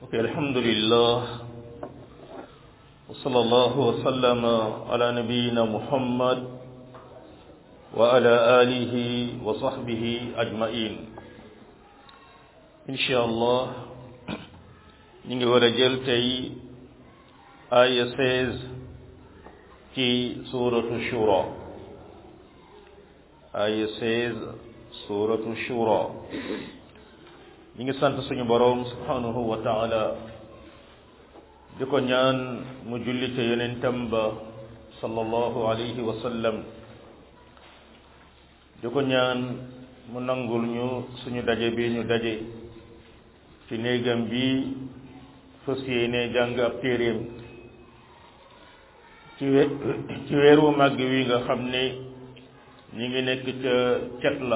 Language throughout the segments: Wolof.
Okay, alhamdulillah. وصلى الله وسلم على نبينا محمد وعلى آله وصحبه أجمعين إن شاء الله نيجي ورا جيل تاي آية 16 في سورة الشورى آية 16 سورة الشورى نيجي سانت سونو بروم سبحانه وتعالى di ko ñaan mu julli ca yonentam ba sallallahu alayhi wa sallam di ko ñaan mu nangul ñu suñu daje bi ñu daje ci néegam bi fas yéene jàng ab téeréem ci we ci weeru màgg wi nga xam ne ñi ngi nekk ca cet la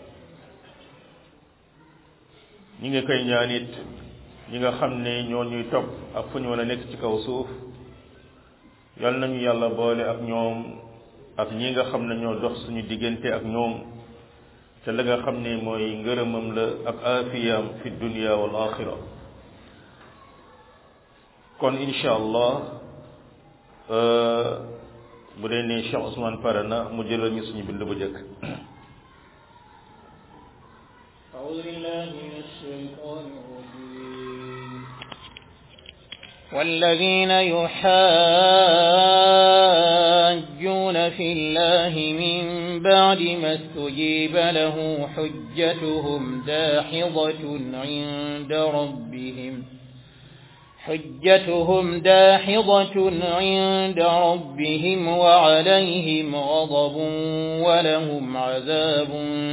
ñi ngi koy ñaan it ñi nga xam ne ñoo ñuy topp ak fu ñu mën a nekk ci kaw suuf yal nañu yàlla boole ak ñoom ak ñi nga xam ne ñoo dox suñu diggante ak ñoom te la nga xam ne mooy ngërëmam la ak aafiyam fi dunia wal axira kon insha allah bu dee ne Cheikh Ousmane pare na mu jëlal ñu suñu bind bu jëkk أعوذ بالله من الشيطان الرجيم والذين يحاجون في الله من بعد ما استجيب له حجتهم داحضة عند ربهم حجتهم داحضة عند ربهم وعليهم غضب ولهم عذاب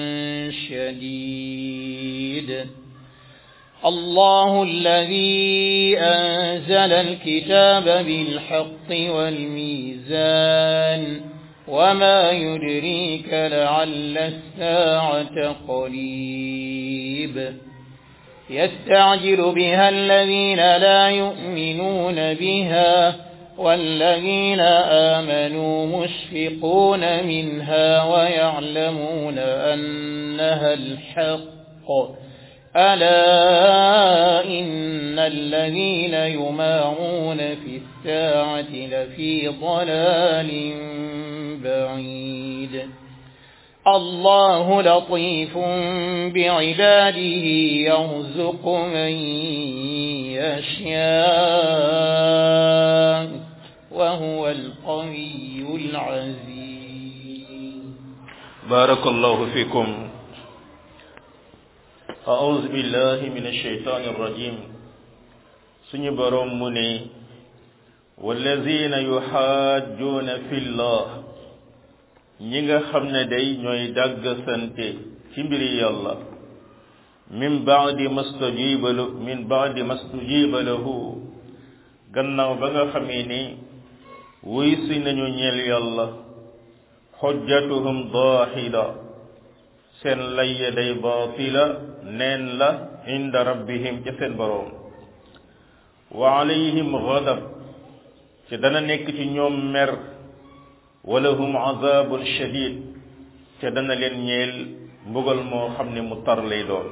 شديد الله الذي أنزل الكتاب بالحق والميزان وما يدريك لعل الساعة قريب يستعجل بها الذين لا يؤمنون بها والذين آمنوا مشفقون منها ويعلمون أنها الحق ألا إن الذين يمارون في الساعة لفي ضلال بعيد الله لطيف بعباده يرزق من يشاء وهو القوي العزيز بارك الله فيكم أعوذ بالله من الشيطان الرجيم سني بروم مني والذين يحاجون في الله ñi nga xam ne day ñooy dàgg sante ci mbiri yàlla min baadi mastajiba min baadi mastajiba lahu gannaaw ba nga xamee ni wuy si nañu ñeel yàlla xujjatuhum daaxila seen layya day baatila neen la inda rabbihim ca seen boroom wa alayhim gadab ci dana nekk ci ñoom mer walahum azabun shadid te dana leen ñeel mbugal moo xam ne mu tar lay doon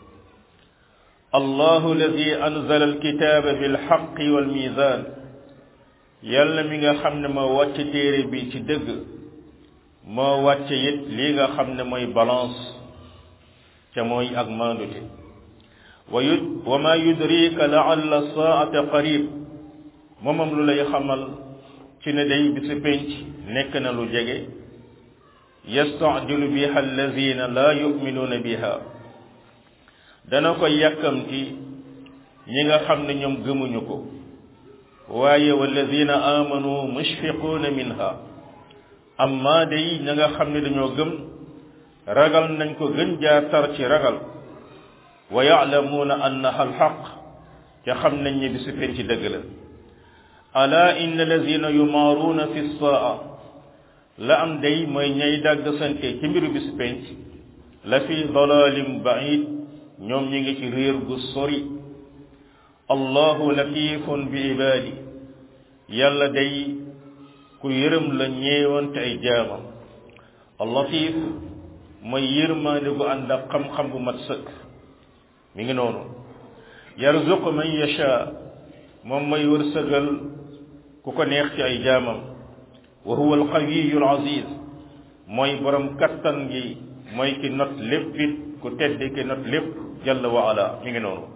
allahu alladi anzala alkitaba bilxaqi walmizan yàlla mi nga xam ne moo wàcc téere bi ci dëgg moo wàcce it lii nga xam ne mooy balance ca mooy ak maandute wa yu wa ma yudrika laalla saata qarib moomam lu lay xamal ci ne day bisu penc nekk na lu jege yastajilu biha allazina la yuminuuna biha dana ko yàkkamti ñi nga xam ne ñoom gëmuñu ko waaye wallazina amanu mushfiquuna minha amma day ña nga xam ne dañoo gëm ragal nañ ko gën jaa tar ci ragal wa yaalamuuna annaha alxaq te xam nañ ne bisu penc dëgg la ala inna allazina yumaaruuna fi saa la am day mooy ñay dàgg sante ci mbiru bis penc la fi dalalin baid ñoom ñi ngi ci réer gu sori allahu latifun bi ibaadi yàlla day ku yërëm la ñeewante ay jaamam allatif mooy yërmaande gu ànd ak xam-xam bu mat sëkk mi ngi noonu yarzuqu man yasha moom mooy wërsëgal ku ko neex ci ay jaamam wa huwa alqawiyu alaziz mooy borom kattan gi mooy ki not lépp it ku tedd ki not lépp jalla wa ala mi ngi noonu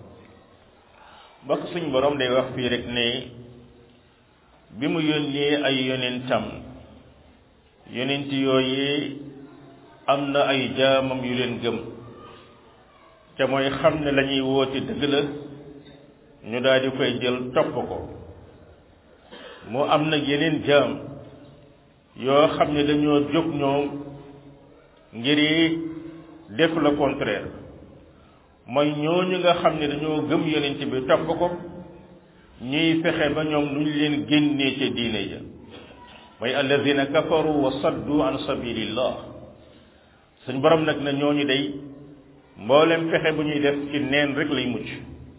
bokk suñ borom day wax fii rek ne bi mu yónnee ay yonentam yonent yooyu am na ay jaamam yu leen gëm te mooy xam ne la ñuy woote dëgg la ñu daal di koy jël topp ko mu am nag yeneen jaam yoo xam ne dañoo jóg ñoom ngir def le contraire mooy ñooñu nga xam ne dañoo gëm yonent bi topp ko ñuy fexe ba ñoom lu ñu leen génnee ca diine ja mooy alladina kafaru wa saddu an sabilillah suñ borom nag na ñooñu day mboolem fexe bu ñuy def ci neen rek lay mucc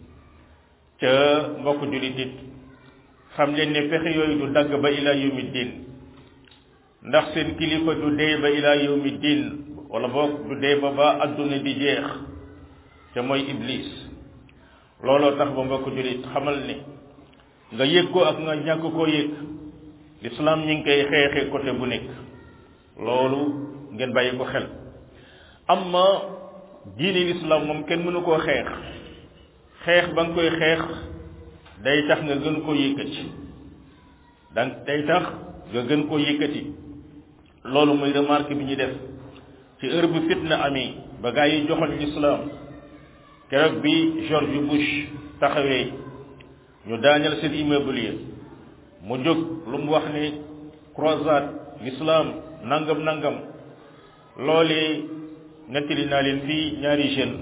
ca mbokk jullit it xam leen ne fexe yooyu du dagg ba ila yawmi din ndax seen kilifa du dee ba ila yawmi din wala boog du dee ba ba adduna di jeex te mooy iblis looloo tax ba mbokk jullit xamal ne nga yëg ko ak nga ñàkk koo yëg l'islam ñi ngi koy xeexe côté bu nekk loolu ngeen bàyyi ko xel amma diine l'islam moom kenn mënu koo xeex xeex ba nga koy xeex day tax nga gën koo yëkkati donc day tax nga gën koo yëkkati loolu muy remarque bi ñu def ci heure bu fitna amee ba gaa yi joxoon l'islam keroog bi George Bush taxawee ñu daaneel seen immeuble yi mu jóg lu mu wax ni croisade l'islam nangam nangam loolee nettali naa leen fii ñaari jeune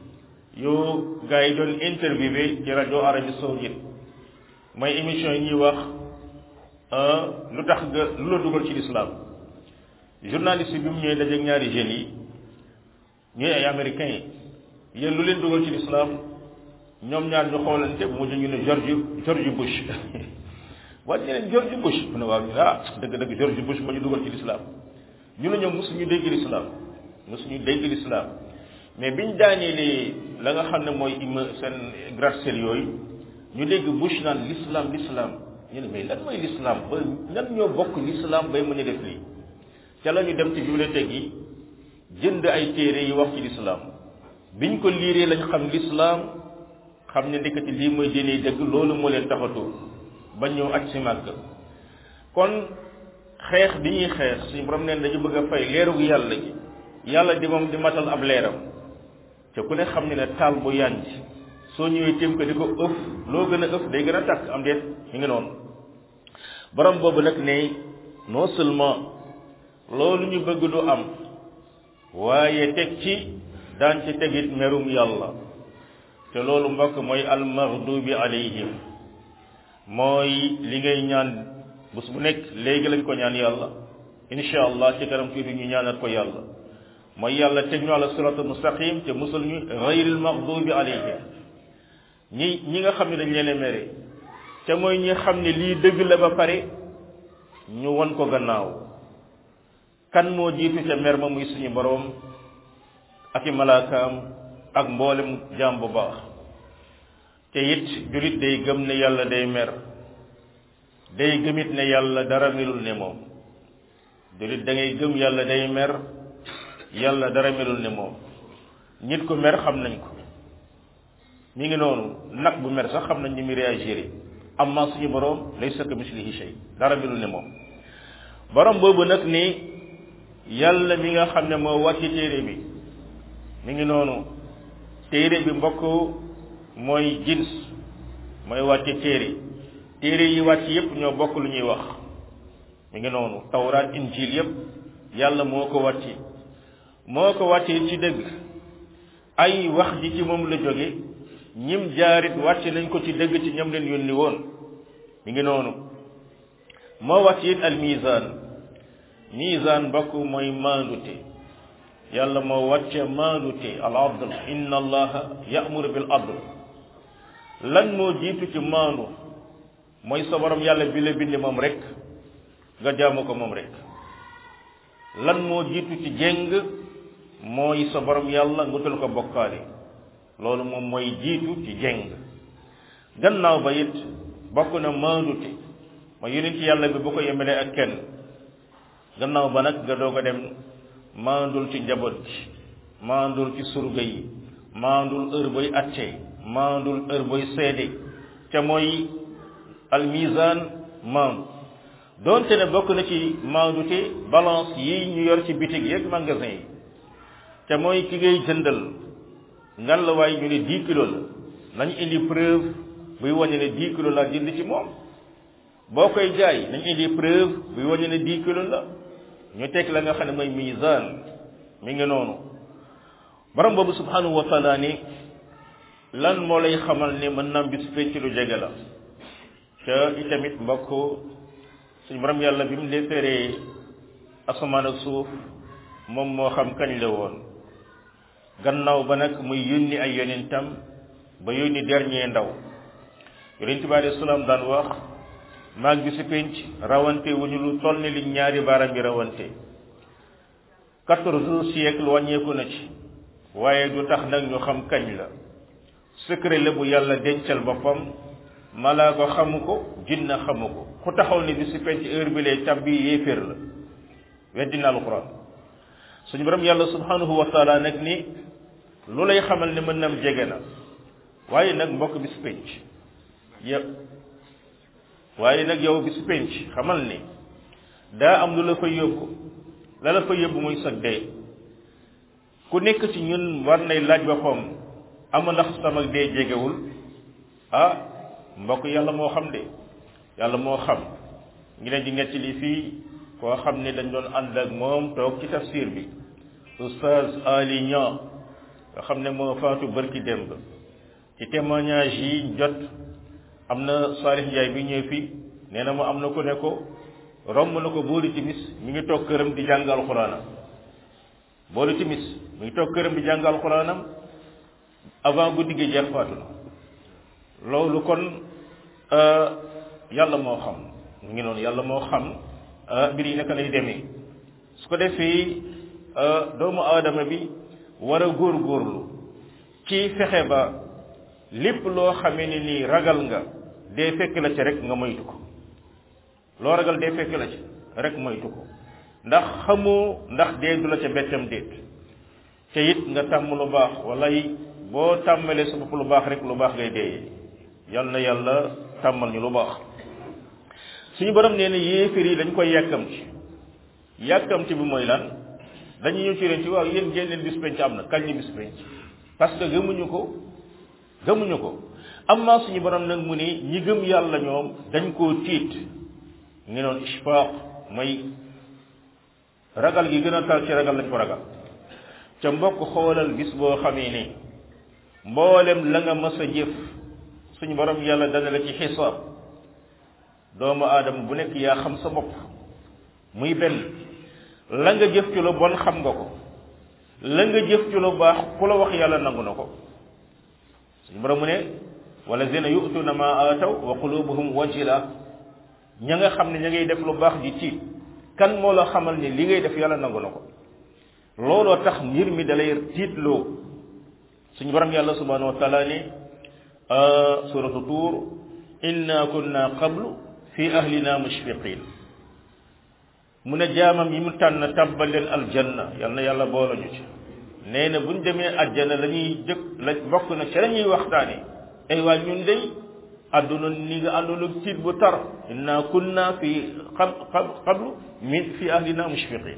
yu gars yi doon interviewé ci rajo Arabie Saoudite mooy émission yi ñuy wax lu tax nga lu la dugal ci l'islam journaliste bi mu ñëwee dajeeg ñaari jeunes yi ñuy ay américains yi yéen lu leen dugal ci l'islam ñoom ñaar ñu xoolante bu mujj ñu ne George George Bush waaye ñu ne George Bush mu ne waaw ñu ne ah dëgg-dëgg George Bush ma ñu dugal ci l'islam ñu ne ñoom mosuñu dégg l'islam mosuñu dégg l'islam mais biñ daaneelee la nga xam ne mooy ima seen gratte-ciel yooyu ñu dégg Bush naan l'islam l'islam ñu ne mais lan mooy l'islam ba nan ñoo bokk l'islam bay mën a def lii ca la ñu dem ci bibliothèque yi jënd ay téere yi wax ci l'islam biñ ko liiree lañ xam l'islam xam ne ndekati lii mooy diine dëgg loolu moo leen taxatoo ba ñëw aj si màgg kon xeex bi ñuy xeex suñu borom neen dañu bëgg a fay leeru yàlla gi yàlla di moom di matal ab leeram te ku ne xam ne ne taal bu yànj soo ñëwee téem ko di ko ëf loo gën a ëf day gën a tàkk am déet mi ngi noonu borom boobu nag ne non seulement loolu ñu bëgg du am waaye teg ci daan ci tegit merum yàlla te loolu mbokk mooy almaghdubi alayhim mooy li ngay ñaan bés bu nekk léegi lañ ko ñaan yàlla insha allah ci kanam tuuti ñu ñaanat ko yàlla mooy yàlla teg ñu ala siratal mustaqim te musul ñu ghayril maghdubi alayhim ñi ñi nga xam ne dañ leen a mere te mooy ñi xam ne lii dëgg la ba pare ñu won ko gannaaw kan moo jiitu ca mer ma muy suñu boroom ak i malaakaam ak mboolem jaam bu baax te it julit day gëm ne yàlla day mer day gëmit ne yàlla dara melul ne moom julit da ngay gëm yàlla day mer yàlla dara melul ne moom nit ku mer xam nañ ko mi ngi noonu nag bu mer sax xam nañ ni muy réagir amma suñu boroom laysa ka mislihi shay dara melul ne moom borom boobu nag ni yàlla mi nga xam ne moo wàcc téere bi mi ngi noonu téere bi mbokk mooy jins mooy wàcce téere téere yi wàcc yépp ñoo bokk lu ñuy wax mi ngi noonu tawraat injil yépp yàlla moo ko wàcce moo ko wàcce ci dëgg ay wax ji ci moom la jóge ñim jaarit wàcce nañ ko ci dëgg ci ñam leen yónni woon mi ngi noonu moo wàcce it al mizan mizan mbokk mooy maandute yàlla moo wàcce maandute al adl inna allaha ya'muru bil adl lan moo jiitu ci maandu mooy sa borom yàlla bi la bind moom rek nga jaamu ko moom rek lan moo jiitu ci jéng mooy sa borom yàlla ngutal ko bokkaale loolu moom mooy jiitu ci jéng gannaaw ba it bokk na maandute ma yonent yàlla bi bu ko yemalee ak kenn gannaaw ba nag nga doog a dem maandul ci njaboot gi maandul ci surga yi maandul heure boy atte maandul heure boy seede te mooy almizan maandu donte ne bokk na ci maandute balance yi ñu yor ci bitig yeeg magasin yi te mooy ki ngay jëndal ngan la waaye ñu ne dix kilos la nañ indi preuve buy wane ne dix kilos laa jënd ci moom boo koy jaay nañ indi preuve buy wane ne dix kilos la ñu teg la nga xam ne mooy mizan mi ngi noonu borom boobu subhanahu wa taala ni lan moo lay xamal ne mën naam bis penc lu jege la te itamit mbokk suñu borom yàlla bi mu deferee asamaan ak suuf moom moo xam kañ la woon gannaaw ba nag muy yónni ay yonentam ba yónni dernier ndaw yonent bi alayhi salaam daan wax maag bi si penc rawante wu ñu lu toll ni li ñaari baaram yi rawante quatorze siècle wàññeeku na ci waaye du tax nag ñu xam kañ la secret la bu yàlla dencal boppam malaa ko xamu ko jinna xamu ko ku taxaw ne bi si penc heure bi lay tabbi yéeféer la weddina alquran suñu borom yàlla subhanahu wa taala nag ni lu lay xamal ne mën nam jege na waaye nag mbokk bis penc yëpp waaye nag yow bis penc xamal ni daa am lu la fa yóbbu la la fa yóbbu muy sag dee ku nekk ci ñun war nay laaj boppam ama ndax sama dee jegewul ah mbokk yàlla moo xam de yàlla moo xam ngi leen di nettali fii koo xam ne dañ doon ànd ak moom toog ci tafsir bi oustaz Ali Niang nga xam ne moo faatu bërki démb ci témoignage yi jot am na Salih Ndiaye bi ñëw fii nee na mu am na ko ne ko romb na ko boori timis mi ngi toog këram di jàng alxuraanam boori timis mi ngi toog këram di jàng alxuraanam avant guddi gi jeex faatu na loolu kon yàlla moo xam mu ngi noonu yàlla moo xam mbir yi naka lay demee su ko defee doomu aadama bi war a góorgóorlu ci fexe ba lépp loo xamee ni nii ragal nga dee fekk la ci rek nga moytu ko loo ragal dee fekk la ci rek moytu ko ndax xamoo ndax dee du la ca bettam déet te it nga tàmm lu baax wala yi boo tàmmalee sa bopp lu baax rek lu baax ngay dee yal na yàlla tàmmal ñu lu baax suñu borom nee na yéeféer yi dañ koy yàkkamti yàkkamti bi mooy lan dañu ñëw ci leen ci waaw yéen ngeen leen bis penc am na kañ ni bis penc parce que gëmuñu ko gëmuñu ko amma suñu borom nag mu ni ñi gëm yàlla ñoom dañ koo tiit ngi noon ishfaaq mooy ragal gi gën a tal ci ragal lañ ko ragal ca mbokk xoolal bis boo xamee ni mboolem la nga mës a jëf suñu borom yàlla dana la ci xisaab doomu aadama bu nekk yaa xam sa bopp muy benn la nga jëf ci lu bon xam nga ko la nga jëf ci lu baax ku la wax yàlla nangu na ko suñu borom mu ne walazina yu'tuna ma ataw wa qulubuhum wajila ña nga xam ne ña ngay def lu baax di tiit kan moo la xamal ni li ngay def yàlla nangu na ko looloo tax mbir mi dalay tiitloo suñu borom yàlla subhanahu wa taala ne suratu tuur inna kunna qablu fi ahlina mushfiqin mu ne jaamam yi mu tànn tàbbal leen aljanna yal na yàlla boole ñu ci nee na buñ demee àjjana la ñuy jëkk la bokk na ci la ñuy waxtaane ay waa ñun day àdduna ni nga àndoon ak tiit bu tar inna kunna fi qab qablu min fi ahlina mushfiqin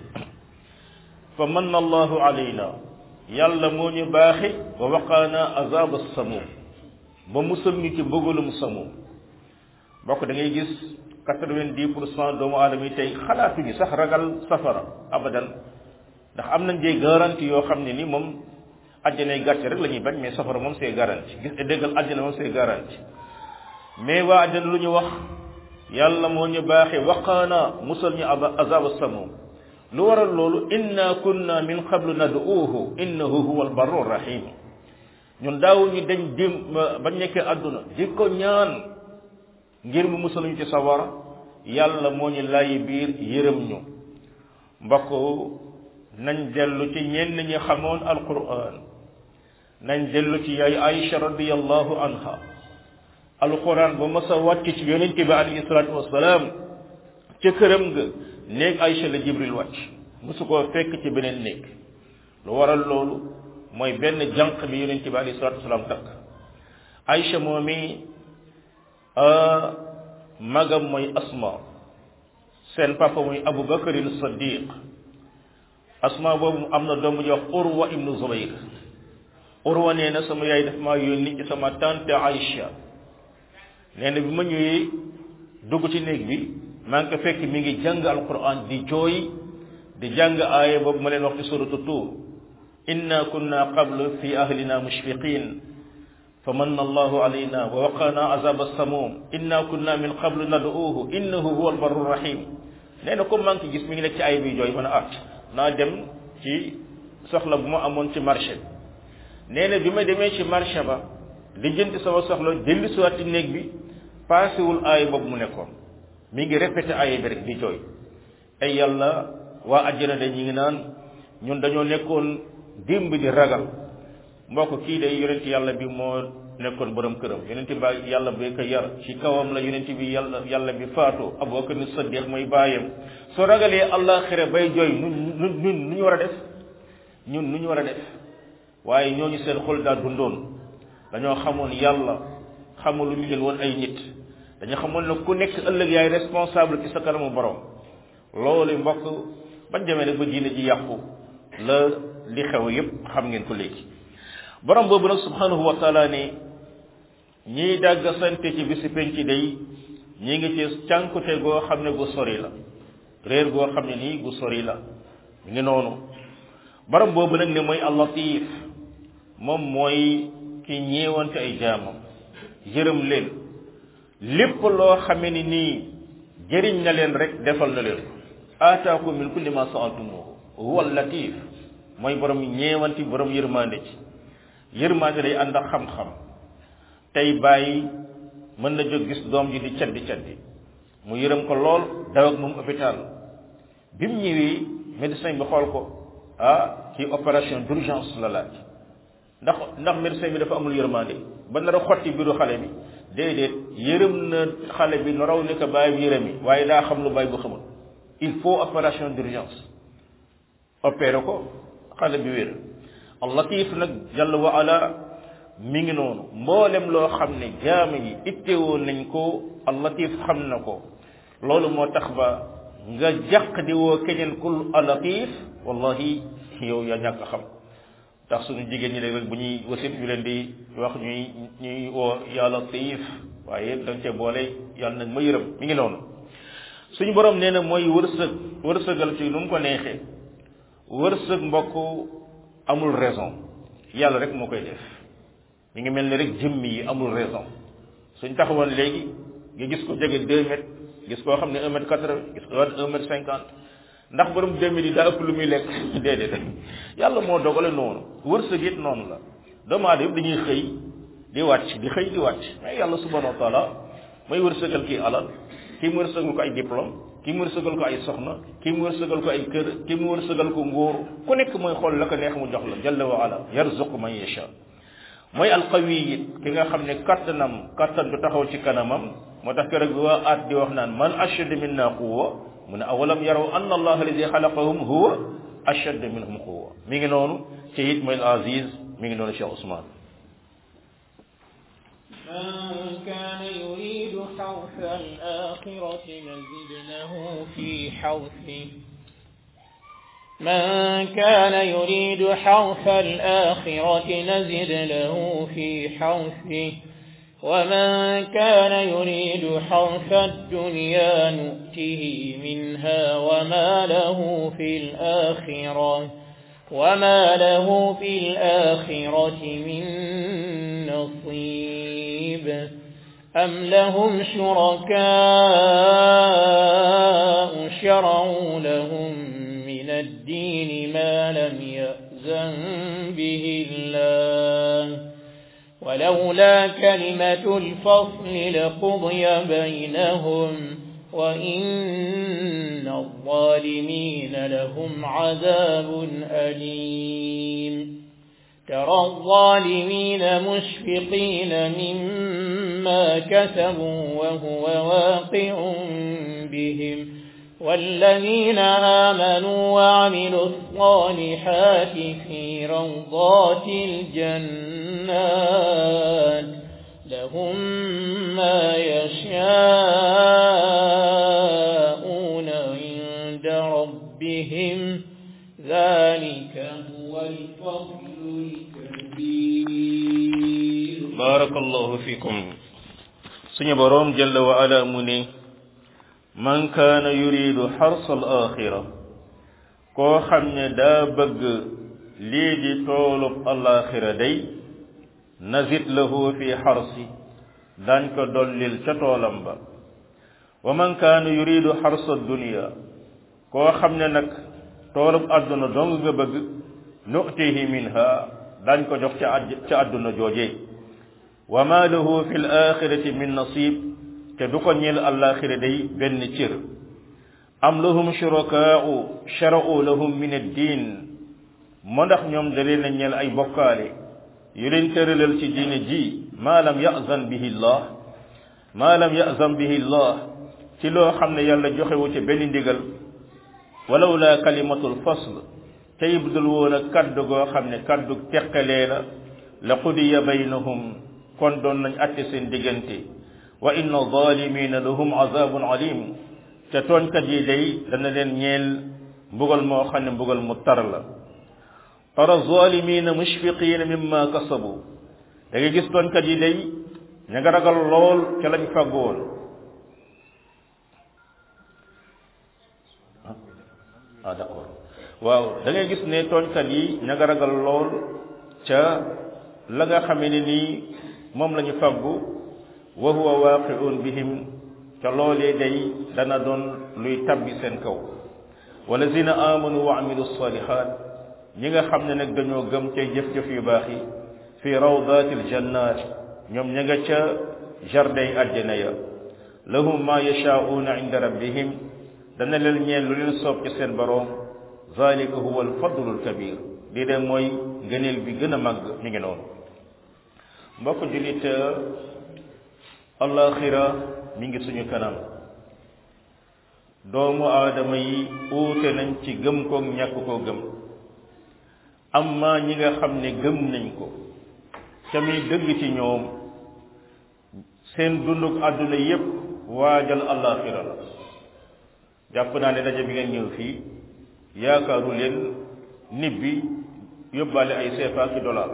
fa manna allahu alayna yàlla moo ñu baaxe wa waqaana azab as-samum ba musal ñu ci mbëgalum samum bokk da ngay gis quatre-vingt-dix pour cent doomu aadama yi tey xalaatuñu sax ragal safara abadan ndax am nañ des garantie yoo xam ne ni moom àjjanay gàcce rek la ñuy bañ mais safara moom c'est garanti gis déggal àjjana moom c'est garanti mais waa àjjana lu ñu wax yàlla moo ñu baaxe waqaana musal ñu azab as-samum lu waral loolu inna kunna min qablu nad'uuhu innahu huwa albarru rahim ñun daaw ñu dañ dim ba nekkee àdduna di ko ñaan ngir mu musaluñu ci sawara yàlla moo ñu laayi biir yërëm ñu mbokk nañ dellu ci ñenn ñi xamoon alquran nañ dellu ci yaay Aïcha radiyallahu anha alquran ba mas a wàcc ci yonente bi alayhi salaatu wasalaam ca këram nga néeg Aïcha la jibril wàcc mosu koo fekk ci beneen néeg lu waral loolu mooy benn jànq bi yonente bi alayhi salaatu wasalaam takk Aïcha moomi magam mooy asma seen papa muy abu bakarin saddiq asma boobu am na doom bu ñuy wax urwa ibnu zubayr urwa nee na sama yaay daf maa yónni ci sama tante Aïcha nee na bi ma ñëwee dugg ci néeg bi maa ngi ko fekk mi ngi jàng alquran di jooy di jàng aaya boobu ma leen wax ci suratu tuur inna kunna qablu fi ahlina mushfiqin fa manna allahu alayna wa waqana azab as-samum inna kunna min qablu nad'uuhu innahu huwa albarru rahim nee na comme maa ngi ko gis mi ngi nekk ci aaya bi jooy man a at naa dem ci soxla bu ma amoon ci marché bi nee na bi ma demee ci marché ba li jënti sama soxla dellu siwaat ci néeg bi paasewul aaya boobu mu nekkoon mi ngi répété aaya bi rek di jooy ay yàlla waa àjjana de ñi ngi naan ñun dañoo nekkoon démb di ragal mbokk kii day yonent yàlla bi moo nekkoon borom këram yonent ba yàlla bi ko yar ci kawam la yonent bi yàlla yàlla bi faatu Abubakar ni Saddiq mooy baayam soo ragalee àllaaxira bay jooy nu nu ñun nu ñu war a def ñun nu ñu war a def waaye ñooñu seen xol daa dundoon dañoo xamoon yàlla xamul lu ñu leen woon ay nit dañoo xamoon ne ku nekk ëllëg yaay responsable ci sa kanamu borom loolu mbokk bañ demee rek ba diine ji yàqu la li xew yépp xam ngeen ko léegi borom boobu nag subhanahu wa taala ne ñiy dàgg sante ci bisi penc day ñi ngi ci cànkute goo xam ne gu sori la réer goo xam ne nii gu sori la mi ngi noonu borom boobu nag ne mooy allatif moom mooy ki ñeewante ay jaamam yërëm leen lépp loo xame ni nii jëriñ na leen rek defal na leen aataakum min kulli ma saaltumuhu huwa latif mooy borom ñeewanti borom yërmande ci yërmande day ànd ak xam-xam tey bàyyi mën na jóg gis doom ji di caddi caddi mu yërëm ko lool daw ak moom hôpital bi mu ñëwee médecin bi xool ko ah ci opération d'urgence la laaj ndax ndax médecin bi dafa amul yërmande ba nar a xotti biiru xale bi déedéet yërëm na xale bi nu raw ni ko bàyyi yërëm yi waaye daa xam lu bàyyi bu xamul il faut opération d'urgence opéré ko xale bi wér al latif nag jalla wa ala mi ngi noonu mboolem loo xam ne jaam yi ittewoo nañ ko al latif xam na ko loolu moo tax ba nga jàq di woo keneen kul al latif wallahi yow yaa ñàkk xam tax suñu jigéen ñi rek bu ñuy wasit ñu leen di wax ñuy ñuy woo yaa latif waaye dañ cee boole yàlla nag ma yërëm mi ngi noonu suñu borom nee na mooy wërsëg wërsëgal ci nu mu ko neexee wërsëg mbokk amul raison yàlla rek moo koy def mi ngi mel ni rek jëmmi yi amul raison suñ taxawoon léegi nga gis ko jege deux mètres gis koo xam ne un mètre quatre-vingts gis ko un mètre cinquante ndax borom deux mètres yi daa ëpp lu muy lekk déedéet yàlla moo dogale noonu wërsëg it noonu la doomu aadama yëpp dañuy xëy di wàcc di xëy di wàcc mais yàlla subhanahu wa taala mooy wërsëgal kii alal kii mu wërsëgal ko ay diplôme kii mu wërsëgal ko ay soxna kii mu wërsëgal ko ay kër kii mu wërsëgal ko nguur ku nekk mooy xool la ko neex mu jox la jalla wa ala yarzuqu man yasha mooy alqawi it ki nga xam ne kattanam kattan du taxaw ci kanamam moo tax keroog bi waa aat di wax naan man ashad minna quwwa mu ne awalam yaraw anna allah alladi xalaqahum huwa ashad minhum quwwa mi ngi noonu ci it mooy al aziz mi ngi noonu Cheikh Ousmane من كان يريد حرث الآخرة نزد له في حرثه من كان يريد حرث الآخرة نزد له في حرثه ومن كان يريد حرث الدنيا نؤته منها وما له في الآخرة وما له في الآخرة من نصيب أم لهم شركاء شرعوا لهم من الدين ما لم يأذن به الله ولولا كلمة الفصل لقضي بينهم وإن الظالمين لهم عذاب أليم ترى الظالمين مشفقين مما ما كسبوا وهو واقع بهم والذين آمنوا وعملوا الصالحات في روضات الجنات لهم ما يشاءون عند ربهم ذلك هو الفضل الكبير بارك الله فيكم سني بروم جل وعلا مني من كان يريد حرص الآخرة koo xam ne daa bëgg lii di toolub alaxira day nazit lahu fi xarsi daañ ko dollil ca toolam ba wa man kaana yuridu xarsa dunia koo xam ne nag toolub àdduna dong nga bëgg nu'tihi minha daañ ko jox ca àdd ca àdduna jooje wa ma lahu fi l axirati min nasib te du ko ñeel alaxira day benn cër am lahum shurakaa'u shara'u lahum min ad-diin moo ndax ñoom da leen a ñeel ay bokkaale yu leen tëralal ci diine ji maa lam ya'zan bihi llah maa lam ya'zan bihi llah ci loo xam ne yàlla joxewu ci benn ndigal walaw la kalimatul fasl tey budul woon a kaddu goo xam ne kaddu teqalee la la qudiya baynahum kon doon nañ atte seen diggante wa inna zalimina lahum azabun alim te tooñkat yi day dana leen ñeel mbugal moo xam ne mbugal mu tar la tara zalimina mushfiqina mimma kasabu da ngay gis tooñkat yi day ña nga ragal lool ca lañ fàggu woon ah d'accord waaw da ngay gis ne tooñkat yi ña nga ragal lool ca la nga xamee ne nii moom la ñu fàggu wa huwa waaqi'un bihim ca loolee day dana doon luy tabbi seen kaw walazina amanu wa amilu salihat ñi nga xam ne nag dañoo gëm ca jëf-jëf yu baax yi fi rawdatil jannat ñoom ña nga ca jardin àjjana ya lahum ma yashaa'una inda rabbihim dana leen ñeen lu leen soob ci seen boroom zalika huwa alfadlu alkabir lii de mooy ngëneel bi gën a màgg mi ngi noonu mbokk julit alaxira mi ngi suñu kanam doomu aadama yi uute nañ ci gëm ko ñàkk koo gëm amma ñi nga xam ne gëm nañ ko ca muy dëgg ci ñoom seen dunduk àdduna yépp waajal alaxira la jàpp naa ne daje bi ngeen ñëw fii yaakaaru leen nit bi yóbbaale ay CFA ki dollar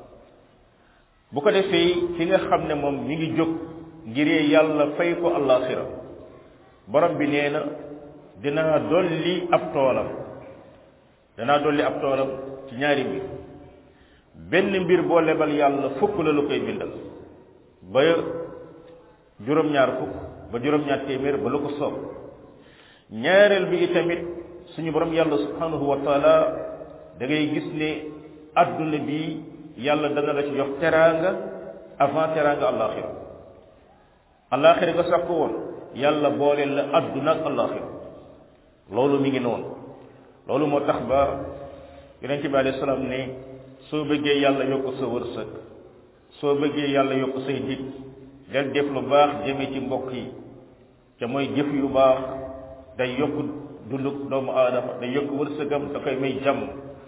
bu ko defee ki nga xam ne moom mi ngi jóg ngiree yàlla fay ko alaxira borom bi nee na dinaa dolli ab toolam danaa dolli ab toolam ci ñaari mbir benn mbir boo lebal yàlla fukk la lu koy bindal ba juróom-ñaar fukk ba juróom-ñaar téeméer ba lu ko soob ñaareel bi tamit suñu borom yàlla subhanahu wa taala da ngay gis ne adduna bi yàlla dana la ci jox teraanga avant teraanga alaxira alaxira nga sax ko woon yàlla booleel la adduna ak alaxira loolu mi ngi noonu loolu moo tax ba yonent bi alayhi salaam ne soo bëggee yàlla yokk sa wërsëg soo bëggee yàlla yokk say dig del def lu baax jëme ci mbokk yi te mooy jëf yu baax day yokk dunduk doomu aadama day yokk wërsëgam da koy may jàmm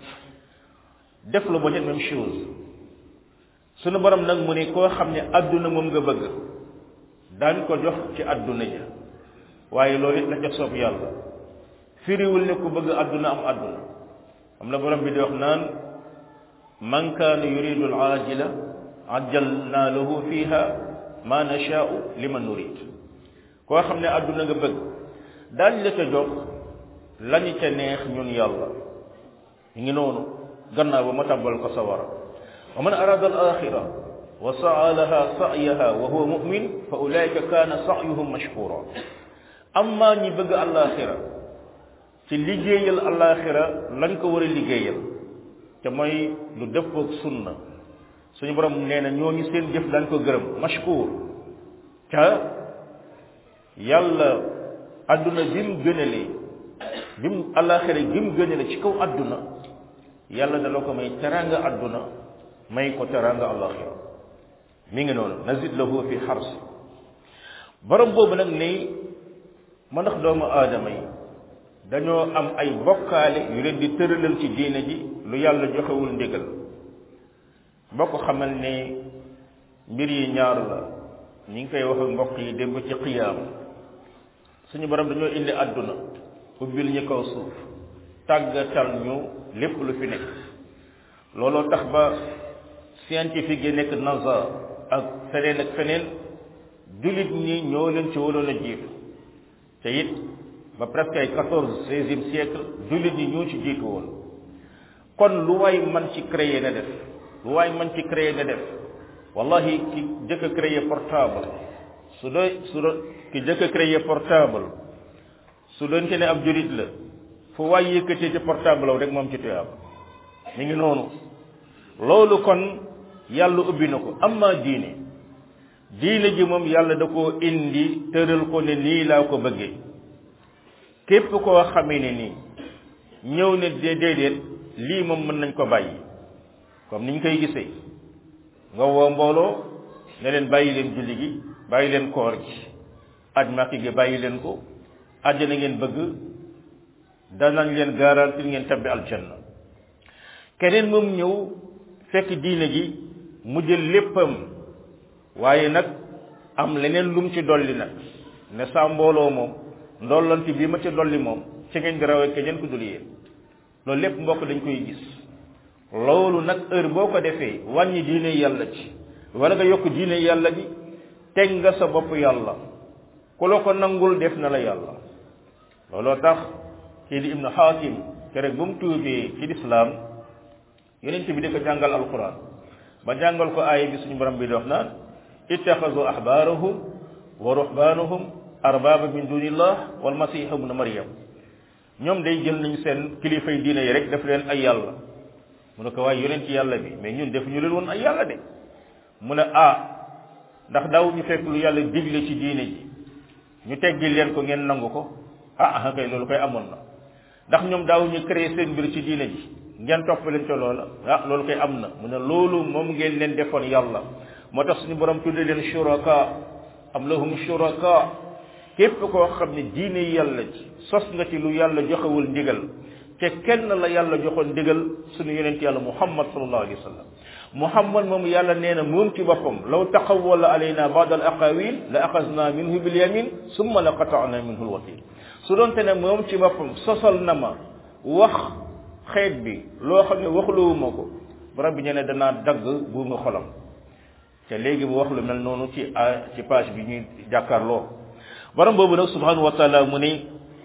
def lu ba même chose sunu borom nag mu ne koo xam ne adduna moom nga bëgg daañ ko jox ci adduna ja waaye loolu it la ca soob yàlla firiwul ne ku bëgg adduna am adduna am na borom bi di wax naan man kaana yuridu al ajila ajjalna lahu fiha ma nashaa'u liman nurid koo xam ne adduna nga bëgg daañ la ca jox lañu ca neex ñun yàlla ñu ngi noonu gannaaw ba ma tàbbal ko sawara wa man arada al axira wa saa laha sa'yaha wa huwa mu'min fa ulaika kana sa'yuhum mashkura amma ñi bëgg alaxira ci liggéeyal alaxira lañ ko war a liggéeyal te mooy lu dëppoog sunna suñu borom nee na ñooñu seen jëf dañ ko gërëm mashkur ca yàlla adduna bi mu gënalee bi mu alaxira bi mu gënale ci kaw adduna yàlla dala ko may teranga adduna may ko teranga alaxira mi ngi noonu nazid lahu fi xars borom boobu nag ni ma ndax doomu aadama yi dañoo am ay bokkaale yu leen di tëralal ci diine ji lu yàlla joxewul ndigal bokk xamal ne mbir yi ñaar la ñi ngi koy wax ak mbokk yi démb ci xiyaam suñu borom dañoo indi àdduna ubbil ñu kaw suuf tàggatal ñu lépp lu fi nekk looloo tax ba scientifique yi nekk NASA ak feneen ak feneen jullit ñi ñoo leen ci waroon a jiitu te it ba presque ay quatorze seizième siècle jullit ñi ñoo ci jiitu woon kon lu waay man ci créer na def lu waay man ci créer na def wallahi ki jëkk a créer portable su doy su doon ki jëkk a créer portable su doon te ne ab jullit la fu waay yëkkatee ci portable rek moom ci tuyaab mi ngi noonu loolu kon yàlla ubbi na ko amma diine diine ji moom yàlla da koo indi tëral ko ne nii laa ko bëggee képp koo xamee ne nii ñëw ne déedéet lii moom mën nañ ko bàyyi comme niñ koy gisee nga woo mbooloo ne leen bàyyi leen julli gi bàyyi leen koor gi aj màkki gi bàyyi leen ko àjjana ngeen bëgg danañ leen garantir ngeen tabbi aljanna keneen moom ñëw fekk diine ji mu jël léppam waaye nag am leneen lum ci dolli nag ne saa mbooloo moom ndollanti bii ma ci dolli moom ci ngeen di rawee keneen ku dul yéen loolu lépp mbokk dañ koy gis loolu nag heure boo ko defee wàññi diine yàlla ci wala nga yokk diine yàlla ji teg nga sa bopp yàlla ku la ko nangul def na la yàlla looloo tax kii di ibnu xaakim keroog bu mu tuubee ci lislaam yonent bi di ko jàngal alquran ba jàngal ko aaya bi suñu borom bi di wax naan ittaxazu ahbaarahum wa ruhbaanahum arbaaba min dunillah wal masiha ibnu maryam ñoom day jël nañu seen kilifay diine yi rek def leen ay yàlla mu ne ko waaye yonent yàlla bi mais ñun def ñu leen woon ay yàlla de mu ne ah ndax daaw ñu fekk lu yàlla digle ci diine ji ñu teggil leen ko ngeen nangu ko ah ah kay loolu koy amoon na ndax ñoom daaw ñu créé seen mbir ci diine ji ngeen topp leen ca loola ah loolu koy am na mu ne loolu moom ngeen leen defoon yàlla moo tax suñu borom tudde leen shuraka am lahum shuraka képp koo xam ne diine yàlla ci sos nga ci lu yàlla joxewul ndigal te kenn la yàlla joxoon ndigal suñu yonent yàlla muhammad sallallahu alayhi wa sallam muhammad moom yàlla nee na moom ci boppam law taqawwala alayna ba'd al aqawil la axasna minhu bil yamin summa la qata'na minhu al watil su doonte ne moom ci boppam sosal na ma wax xeet bi loo xam ne waxluwuma ko borom bi ñu ne danaa dagg bu nga xolam te léegi mu wax lu mel noonu ci ci page bi ñuy jàkkaarloo borom boobu nag subhanahu wa taala mu ne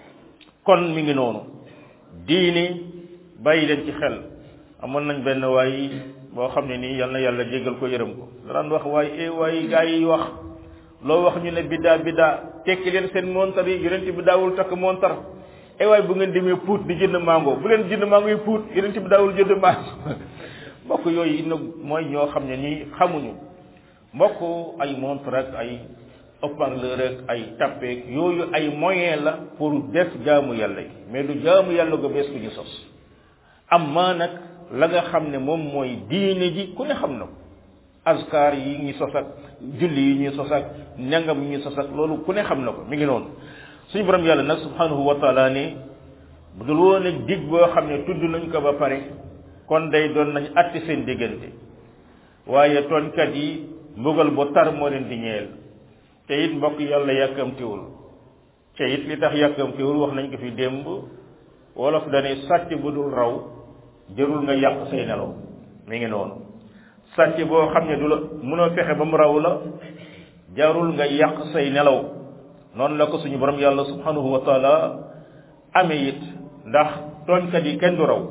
kon mi ngi noonu diini bàyyi leen ci xel amoon nañ benn waay boo xam ne nii yal na yàlla jéggal ko yërëm ko daan wax waaye eh waaye gaa yi wax loo wax ñu ne biddaa biddaa tekki leen seen montar yi yonent bi daawul takk montar eh waaye bu ngeen demee puut di jënd mango bu leen jënd mango yi puut yonent bi daawul jënd mango mbokk yooyu inna mooy ñoo xam ne nii xamuñu mbokk ay montre ak ay haut-parleur ak ay tappeek yooyu ay moyen la pour def jaamu yàlla yi mais du jaamu yàlla go bees ku ñu sos am maa nag la nga xam ne moom mooy diine ji ku ne xam na ko askar yi ñuy sos ak julli yi ñuy sos ak ñangam yi ñuy sos ak loolu ku ne xam na ko mi ngi noonu suñu borom yàlla nag subhanahu wa taala ne bu dul woon ak dig boo xam ne tudd nañ ko ba pare kon day doon nañ atti seen diggante waaye tooñkat yi mbugal bu tar moo leen di ñeel te it mbokk yàlla yàkkamtiwul te it li tax yàkkamtiwul wax nañ ko fi démb wolof dane sàcc bu dul raw jërul nga yàq say nelaw mi ngi noonu sàcc boo xam ne du la mënoo fexe ba mu raw la jarul nga yàq say nelaw noonu la ko suñu borom yàlla subhanahu wa taala amee it ndax tooñkat yi kenn du raw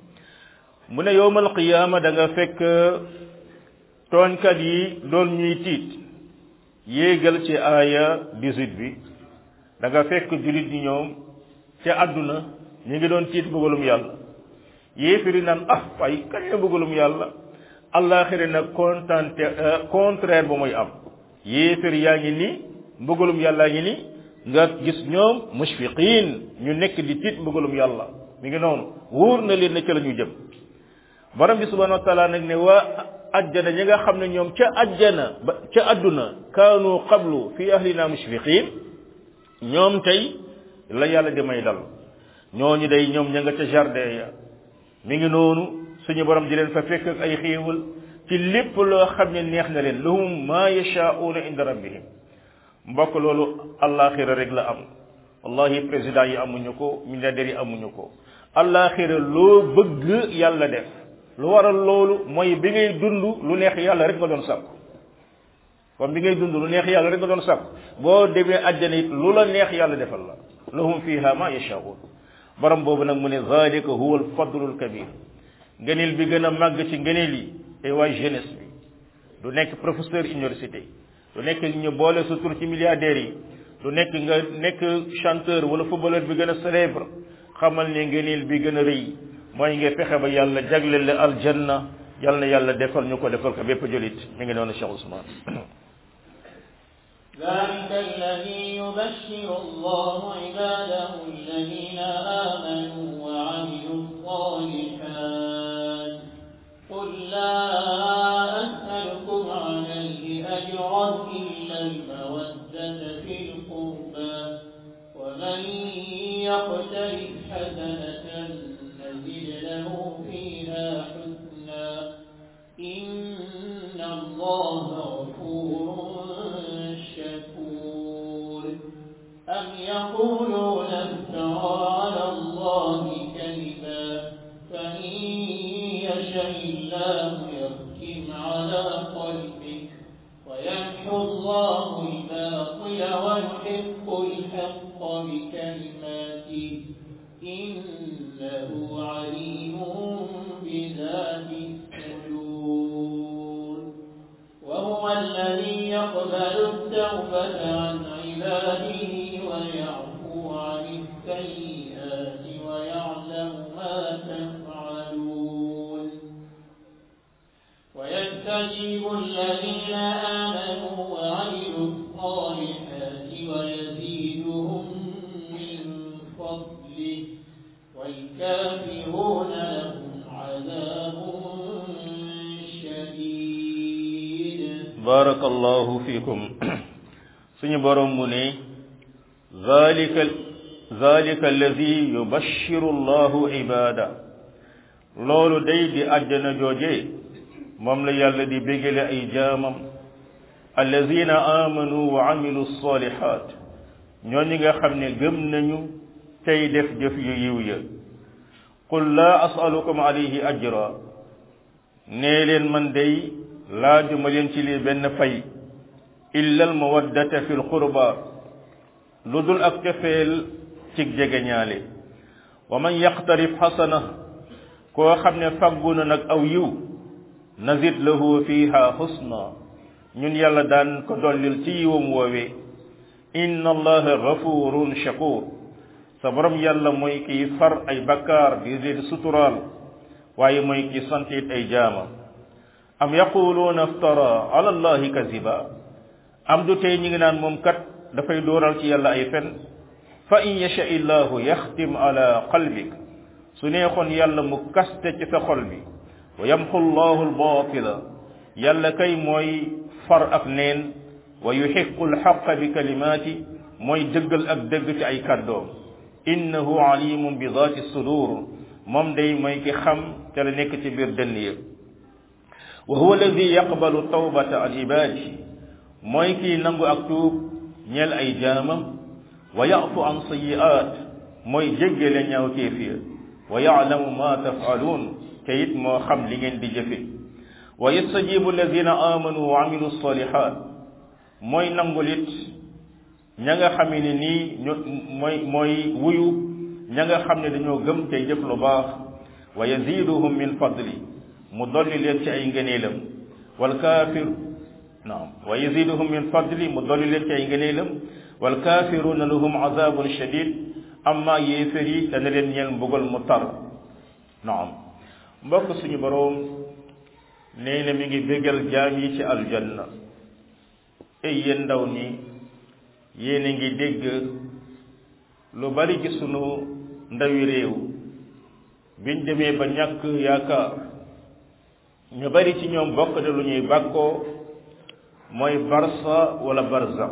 mu ne yowmal qiyaama da nga fekk tooñkat yi doon ñuy tiit yéegal ci aaya 18 bi da nga fekk jullit ñi ñoom ca àdduna ñu ngi doon tiit bëggalum yàlla yéefiri naan ah waaye kañ la bëggalum yàlla allaaxira nag contente contraire ba mooy am yéefir yaa ngi ni mbëggalum yàllaa ngi ni nga gis ñoom mushfiqin ñu nekk di tiit mbëggalum yàlla mi ngi noonu wóor na leen ne ca la ñu jëm borom bi subhanahu wa taala nag ne waa ajjana ñi nga xam ne ñoom ca ajjana ba ca adduna kaanu qablu fi ahlina mushfiqin ñoom tey la yàlla di may dal ñooñu day ñoom ña nga ca jardin ya mi ngi noonu suñu borom di leen fa fekk ak ay xéewal ci lépp loo xam ne neex na leen lahum ma yashaa'una inda rabbihim mbokk loolu allaaxira rek la am wallahi président yi amuñu ko milliardaires yi amuñu ko allaaxira loo bëgg yàlla def lu waral loolu mooy bi ngay dund lu neex yàlla rek nga doon sàkku comme bi ngay dund lu neex yàlla rek nga doon sàkku boo demee àjjana it lu la neex yàlla defal la lahum fiha ma yashaa'un borom boobu nag mu ne zalika huwa alfadlul kabir ngëneel bi gën a màgg ci ngëneel yi te waay jeunesse bi du nekk professeur université du nekk ñu boole sa tur ci milliardaires yi du nekk nga nekk chanteur wala footballeur bi gën a célèbre xamal ne ngëneel bi gën a rëy mooy nga fexe ba yàlla jagleel la aljanna yal na yàlla defal ñu ko defal ko bépp julit mi ngi noonu Cheikh Ousmane ذلك الذي يبشر الله عباده الذين آمنوا وعملوا الصالحات قل لا أسألكم عليه أجرا إلا المودة في القربى ومن يقترف حسنة نزد له فيها حسنا إن الله غفور شكور أم يقولون افترى على الله كذبا فإن يشاء الله يختم على قلبك ويمحو الله الباطل ويحق الحق بكلماته إنه عليم بذات الصدور وهو الذي يقبل التوبة عن عباده ويعفو عن السيئات ويعلم ما تفعلون ويستجيب الذين آمنوا وعملوا الصالحات ويزيدهم من فضله والكافرون لهم عذاب شديد barakallahu fikum suñu borom mu ne zalika zalika allazi yubashiru allahu ibada loolu day di àjjana jooje moom la yàlla di bégale ay jaamam allazina amanu wa amilu salihat ñooñu nga xam ne gëm nañu tey def jëf yu yiw ya qul la asalukum alayhi ajra nee leen man day laajuma leen ci lii benn fay illa al mawaddata fi l qurba lu dul ak cofeel cig jege ñaale wa man yaqtarif xasana koo xam ne faggu na nag aw yiw nazid lahu fiha husna ñun yàlla daan ko dollil ci yiwam woowee inna allaha gafurun shakur sa borom yàlla mooy kiy far ay bakkaar di leen suturaal waaye mooy ki santit ay jaama am yaquluuna aftara ala allahi kaziba am du tey ñi ngi naan moom kat dafay dooral ci yàlla ay fen fa in yasha illahu yaxtim ala qalbik su neexoon yàlla mu kaste ci sa xol bi wa yamxu llahu albatila yàlla kay mooy far ak neen wa yuxiqu alxaqa bi kalimaati mooy dëggal ak dëgg ci ay kàddoom innahu alimun bi daati sudur moom day mooy ki xam te la nekk ci biir dënn yëpp wa huwa alladi yaqbalu tawbata an ibadi mooy kii nangu ak tuub ñeel ay jaamam wa yafu an sayiat mooy jéggale ñaaw kéefiya wa yaalamu ma tafaluun te it moo xam li ngeen di jëfe wa yastajibu alladina amanu wa amilu salihat mooy nangul it ña nga xam ne nii ñu mooy mooy wuyu ña nga xam ne dañoo gëm tey jëf lu baax wa yaziduhum min fadli mu dolli leen ci ay ngëneelam wal kaafir naam wa yaziduhum min fadli mu dolli leen ci ay ngëneelam wal kaafiruna lahum azabun shadid amma yéefér yi dana leen ñeel mbugal mu tar naam mbokk suñu boroom nee na mi ngi bégal jaam yi ci aljanna ay yéen ndaw ñi yéen a ngi dégg lu bari ci sunu ndawi réew biñ demee ba ñàkk yaakaar ñu bari ci ñoom bokk de lu ñuy bàkkoo mooy barsa wala barzaq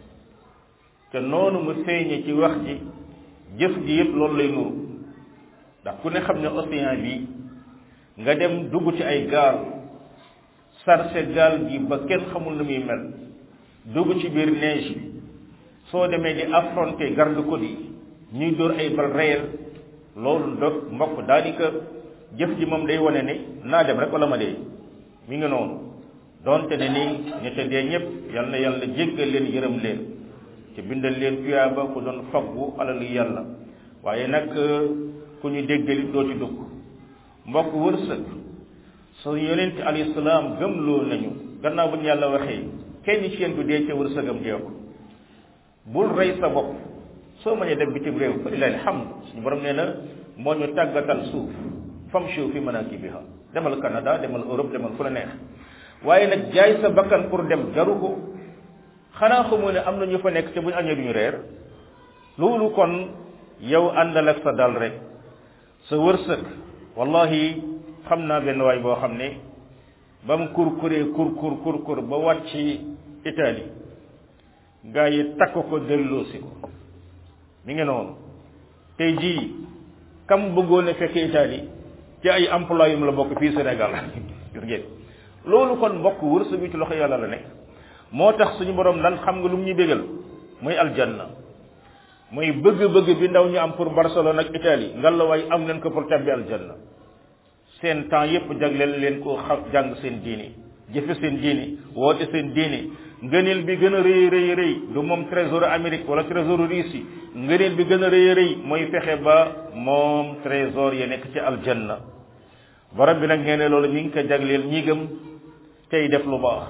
te noonu mu feeñe ci wax ji jëf ji yëpp loolu lay nuru ndax ku ne xam ne océan bi nga dem dugg ci ay gaal sarse gaal gi ba kenn xamul nu muy mel dugg ci biir neige bi soo demee di affronter garde-côte yi ñuy dóor ay bal réel loolu do mbokk daanaka jëf ji moom day wane ne naa dem rek wala ma dee mi ngi noonu donte ne ni ñu te dee ñëpp yal na yàlla jéggal leen yërëm leen ci bindal leen tuyaaba ku doon faggu alalu yàlla waaye nag ku ñu déggali doo ci dugg mbokk wërsëg su yonent alayhi salaam gëmloo nañu gannaaw bu ñu yàlla waxee kenn ci yéen du dee ca wërsëgam dee ko bul rey sa bopp soo mënee dem bitim réew fa lillahi alhamd suñu borom nee na moo ñu tàggatal suuf famshu fi manakibiha demal Canada demal Europe demal fu la neex waaye nag jaay sa bakkan pour dem jaru ko xanaa xamoo ne am na ñu fa nekk te bu ñu añee duñu reer loolu kon yow àndal ak sa dal rek sa wërsëg wallahi xam naa benn waay boo xam ne ba mu kur kuree kur kur kur kur ba wàcc Italie gaa yi takk ko delloosi ko mi ngi noonu tey jii kam bëggoon a fekk Italie ci ay emploi yu mu la bokk fii Sénégal gis ngeen loolu kon mbokk wërsëg bi ci loxo yàlla la nekk moo tax suñu borom lan xam nga lu mu ñuy bégal muy aljanna muy bëgg-bëgg bi ndaw ñu am pour Barcelone ak Italie ngallaawaay am leen ko pour tabbi aljanna seen temps yépp jagleel leen ko xam jàng seen diini jëfe seen diini woote seen diini ngëneel bi gën a rëy rëy rëy du moom trésor Amérique wala trésor Russie ngëneel bi gën a rëy rëy mooy fexe ba moom trésor ya nekk ci aljanna borom bi nag ngeen ne loolu mi ngi ko jagleel ñi gëm tey def lu baax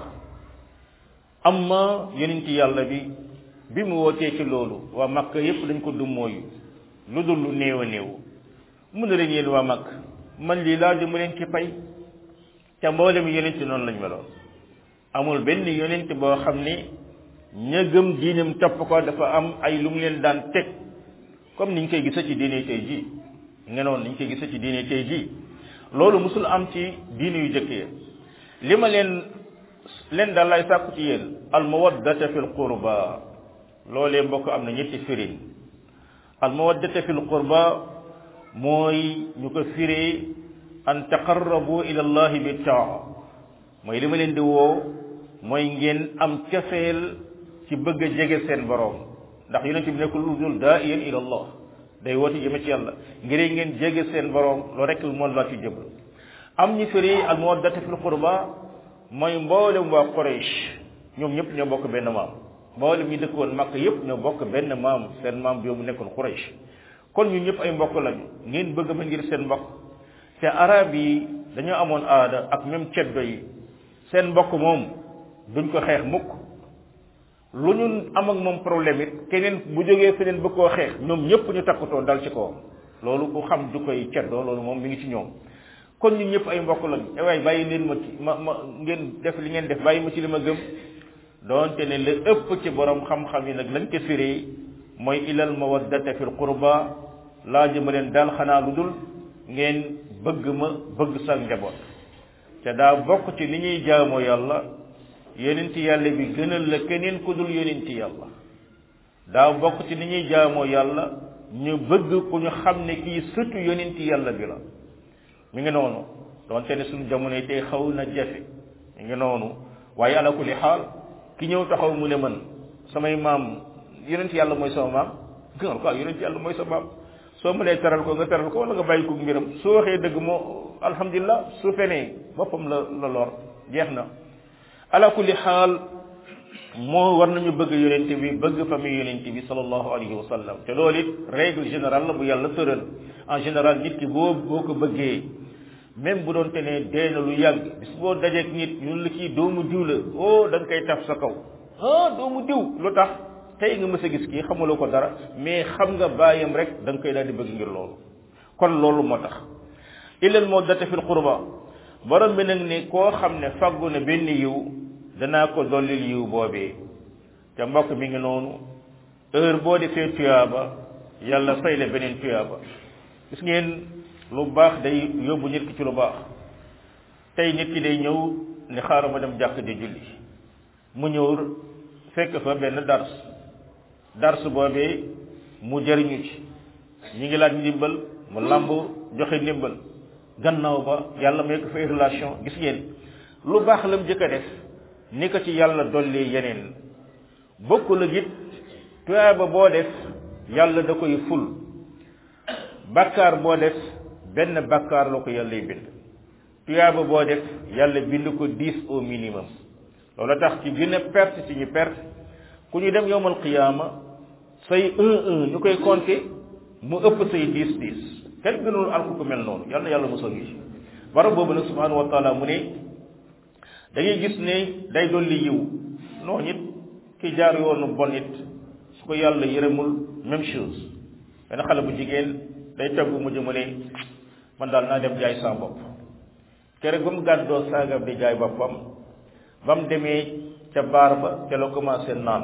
amma yonent yàlla bi bi mu wootee ci loolu waa Makka yépp dañ ko dummooyu lu dul lu néew a néew mun na leen yéen waa Makka man lii laaju mu leen ci pay te mboolem yonent noonu lañ meloon amul benn yonent boo xam ne ña gëm diinam topp ko dafa am ay lu mu leen daan teg comme niñ koy gisa ci diine tey ji ngenoon niñ koy gisa ci diine tey ji loolu musul am ci diine yu jëkkee li ma leen leen daal lay sàkku ci yéen al mawaddata fil qurba loolee mbokk am na ñetti firin al mawaddata fil qurba mooy ñu ko firee an taqarrabu ila allahi bi taa mooy li ma leen di woo mooy ngeen am cafeel ci bëgg a jege seen borom ndax yonent bi nekkul lu dul daa'iyan ila allah day woote jëme ci yàlla ngir ngeen jege seen borom loolu rek moom laa ci jëbal am ñu firi al mawaddata fil qurba mooy mboolem waa Quraysh ñoom ñëpp ñoo bokk benn maam mboolem ñi dëkk woon Makka yëpp ñoo bokk benn maam seen maam bi mu nekkoon Quraysh kon ñun ñëpp ay mbokk lañu ngeen bëgg ma ngir seen mbokk te arab yi dañoo amoon aada ak même ceddo yi seen mbokk moom duñ ko xeex mukk lu ñu am ak moom problème it keneen bu jógee feneen bëgg koo xeex ñoom ñëpp ñu takkutoo dal ci kawam loolu ku xam du koy ceddoo loolu moom mi ngi ci ñoom kon ñun ñëpp ay mbokk lañu e waay bàyyi leen ma ci ma ma ngeen def li ngeen def bàyyi ma ci li ma gëm doonte ne la ëpp ci borom xam-xam yi nag lañ ko firee mooy ilal mawaddata fil qurba laa jëma leen daal xanaa lu dul ngeen bëgg ma bëgg sa njaboot te daa bokk ci ni ñuy jaamoo yàlla yonenti yàlla bi gënal la keneen ku dul yonenti yàlla daa bokk ci ni ñuy jaamoo yàlla ñu bëgg ku ñu xam ne kii sëtu yonenti yàlla bi la mi ngi noonu doonte ne suñu jamono yi tey xaw na jafe mi ngi noonu waaye ala kulli xaal ki ñëw taxaw mu ne man samay maam yonent yàlla mooy sama maam gënal ko yonent yàlla mooy sa maam soo mënee teral ko nga teral ko wala nga bàyyi ko mbiram su waxee dëgg moo alhamdulilah su fenee boppam la la lor jeex na ala kulli xaal moo war nañu bëgg yonent bi bëgg famille yonent bi sallallahu alayhi wa sallam te loolu it règle générale la bu yàlla tëral en général nit ki boo boo ko bëggee même bu doon te ne dee na lu yàgg bis boo dajeek nit ñun la kii doomu diw la oh da nga koy taf sa kaw ah doomu diw lu tax tey nga mës a gis kii xamuloo ko dara mais xam nga bàyyam rek da nga koy daal di bëgg ngir loolu kon loolu moo tax illal mawaddata fil qurba borom bi nag ne koo xam ne faggu na benn yiw danaa ko dollil yiw boobee te mbokk mi ngi noonu heure boo defee tuyaaba yàlla fay la beneen tuyaaba gis ngeen lu baax day yóbbu nit ki ci lu baax tey nit ki day ñëw ni xaaral ma dem jàkk di julli mu ñëw fekk fa benn dars dars boobee mu jëriñu ci ñi ngi laaj ndimbal mu lamb joxe ndimbal gannaaw ba yàlla may ko fay relation gis ngeen lu baax la mu jëkk a def ni ko ci yàlla dolli yeneen bokkul ak it tuyaaba boo def yàlla da koy ful bakkaar boo def benn bakkaar la ko yàllay bind tuyaaba boo def yàlla bind ko dix au minimum loolu tax ci gën a perte ci ñu perte ku ñu dem yowmal qiyaama say un un ñu koy compter mu ëpp say dix dix kenn gënul alku ko mel noonu yàlla na yàlla mosal ñu ci barab boobu nag subhanahu wa taala mu ne da ngay gis ne day dolli yiw noonu it ki jaar yoonu bon it su ko yàlla yërëmul même chose benn xale bu jigéen day togg mu jëmu ne man daal naa dem jaay saa bopp kere ba mu gàddoo saagam di jaay boppam ba mu demee ca baar ba ca la commencé naan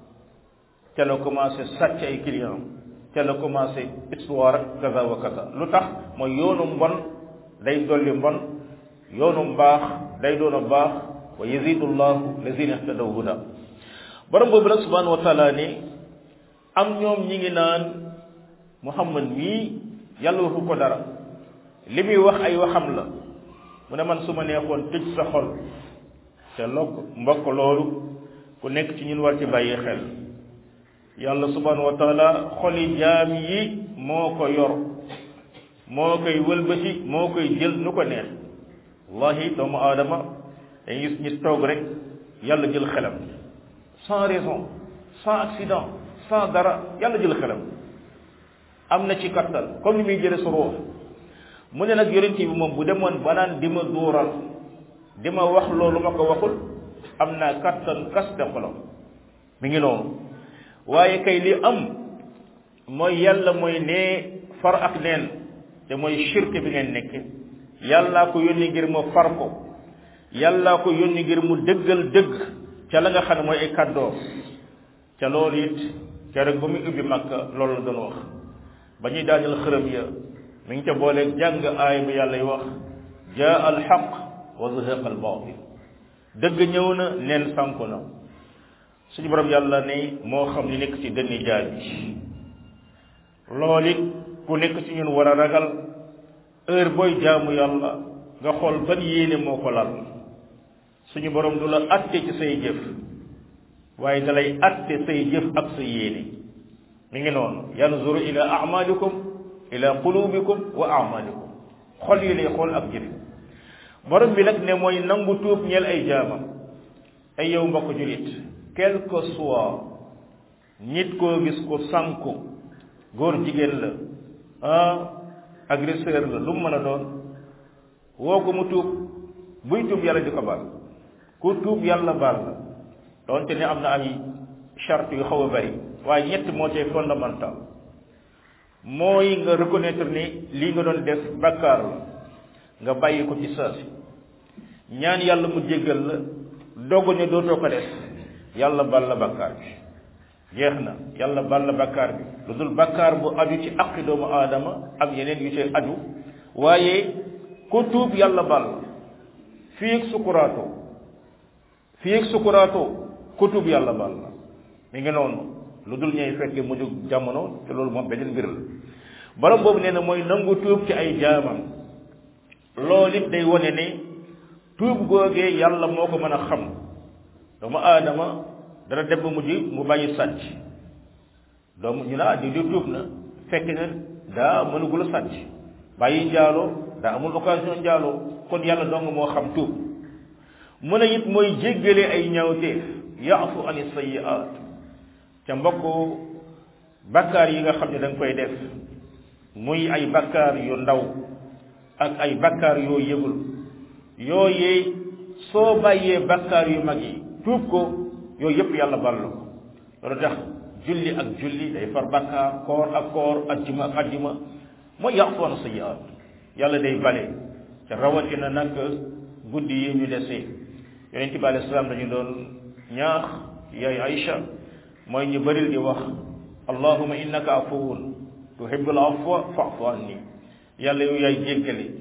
ca la commencé sàcc ay client ca la commencé histoire kaza wa kaza lu tax mooy yoonu mbon day dolli mbon yoonu mbaax day doon a baax wa yazidu llahu lazina ihtadaw huda borom boobu nag subhanahu wa taala ne am ñoom ñi ngi naan muhammad mii yàlla waxu ko dara li muy wax ay waxam la mu ne man su ma neexoon tëj sa xol te lokk mbokk loolu ku nekk ci ñun war ci bàyyi xel yàlla subhanahu wa taala xoli jaam yi moo ko yor moo koy wëlbati moo koy jël nu ko neex wallahi doomu aadama dañuy gis ñi toog rek yàlla jël xelam sans raison sans accident sans dara yàlla jël xelam am na ci kattan comme ni muy jële sa ruux mu ne nag yonent bi moom bu demoon ba naan di ma duural di ma wax loolu ma ko waxul am naa kattan kaste xolam mi ngi noonu waaye kay li am mooy yàlla mooy nee far ak neen te mooy shirk bi ngeen nekk yàllaa ko yónni ngir mu far ko yàllaa ko yónni ngir mu dëggal dëgg ca la nga xam ne mooy ay kàddoo ca loolu it keroog ba muy ubbi makka loolu la doon wax ba ñuy daajal xërëm ya mi ngi ca booleeg jàng aay bi yàlla y wax jaa al xaq wa zahaqa al baatil dëgg ñëw na neen sànku na suñu borom yàlla ne moo xam li nekk ci dënni jaay bi loolu it ku nekk ci ñun war a ragal heure booy jaamu yàlla nga xool ban yéene moo ko lal suñu borom du la atte ci say jëf waaye dalay atte say jëf ak sa yéene mi ngi noonu yanzuru ila amalikum ila qulubikum wa amalikum xol yi lay xool ak jëf borom bi nag ne mooy nangu tuub ñeel ay jaamam ay yow mbokk julit quel que soit nit koo gis ko sànku góor jigéen la ah agresseur la lu mu mën a doon woo ko mu tuub buy tuub yàlla di ko baal ku tuub yàlla baal la doonte ne am na ay charte yu xaw a bari waaye ñett moo cay fondamental mooy nga reconnaître ni lii nga doon def bakkaar la nga bàyyi ko ci saasi ñaan yàlla mu jéggal la dogu ne dootoo ko def yàlla bal la bakkaar bi jeex na yàlla bal la bakkaar bi lu dul bakkaar bu aju ci aqi doomu aadama ak yeneen yu ci aju waaye ku tuub yàlla bal la fii ak sukuraatoo fii ak sukuraatoo ku tuub yàlla bal la mi ngi noonu lu dul ñuy fekke mujj jamono te loolu moom beneen mbir la borom boobu nee na mooy nangu tuub ci ay jaamam loolu it day wane ne tuub googee yàlla moo ko mën a xam doomu aadama dana dem ba mujj mu bàyyi sàcc doomu ñu ne ah di di tuub na fekk na daa mënugul a sàcc bàyyi njaaloo daa amul occasion njaaloo kon yàlla dong moo xam tuub mu ne it mooy jéggale ay ñaawteef yaafu ani sayiaat ca mbokk bakkaar yi nga xam ne da nga koy def muy ay bakkaar yu ndaw ak ay bakkaar yoo yëgul yooyee soo bàyyee bakkaar yu mag yi tuub ko yooyu yëpp yàlla bal la ko loolu tax julli ak julli day far bakkaar koor ak koor ajjuma ak ajjuma mooy yaafu an sayiaat yàlla day bale ca rawatina nag guddi yi ñu desee yonent bi alayhi salaam dañu doon ñaax yaay Aïcha mooy ñu bëril di wax allahuma innaka afuwun tuhibbul afwa fa'fu anni yàlla yow yaay jéggale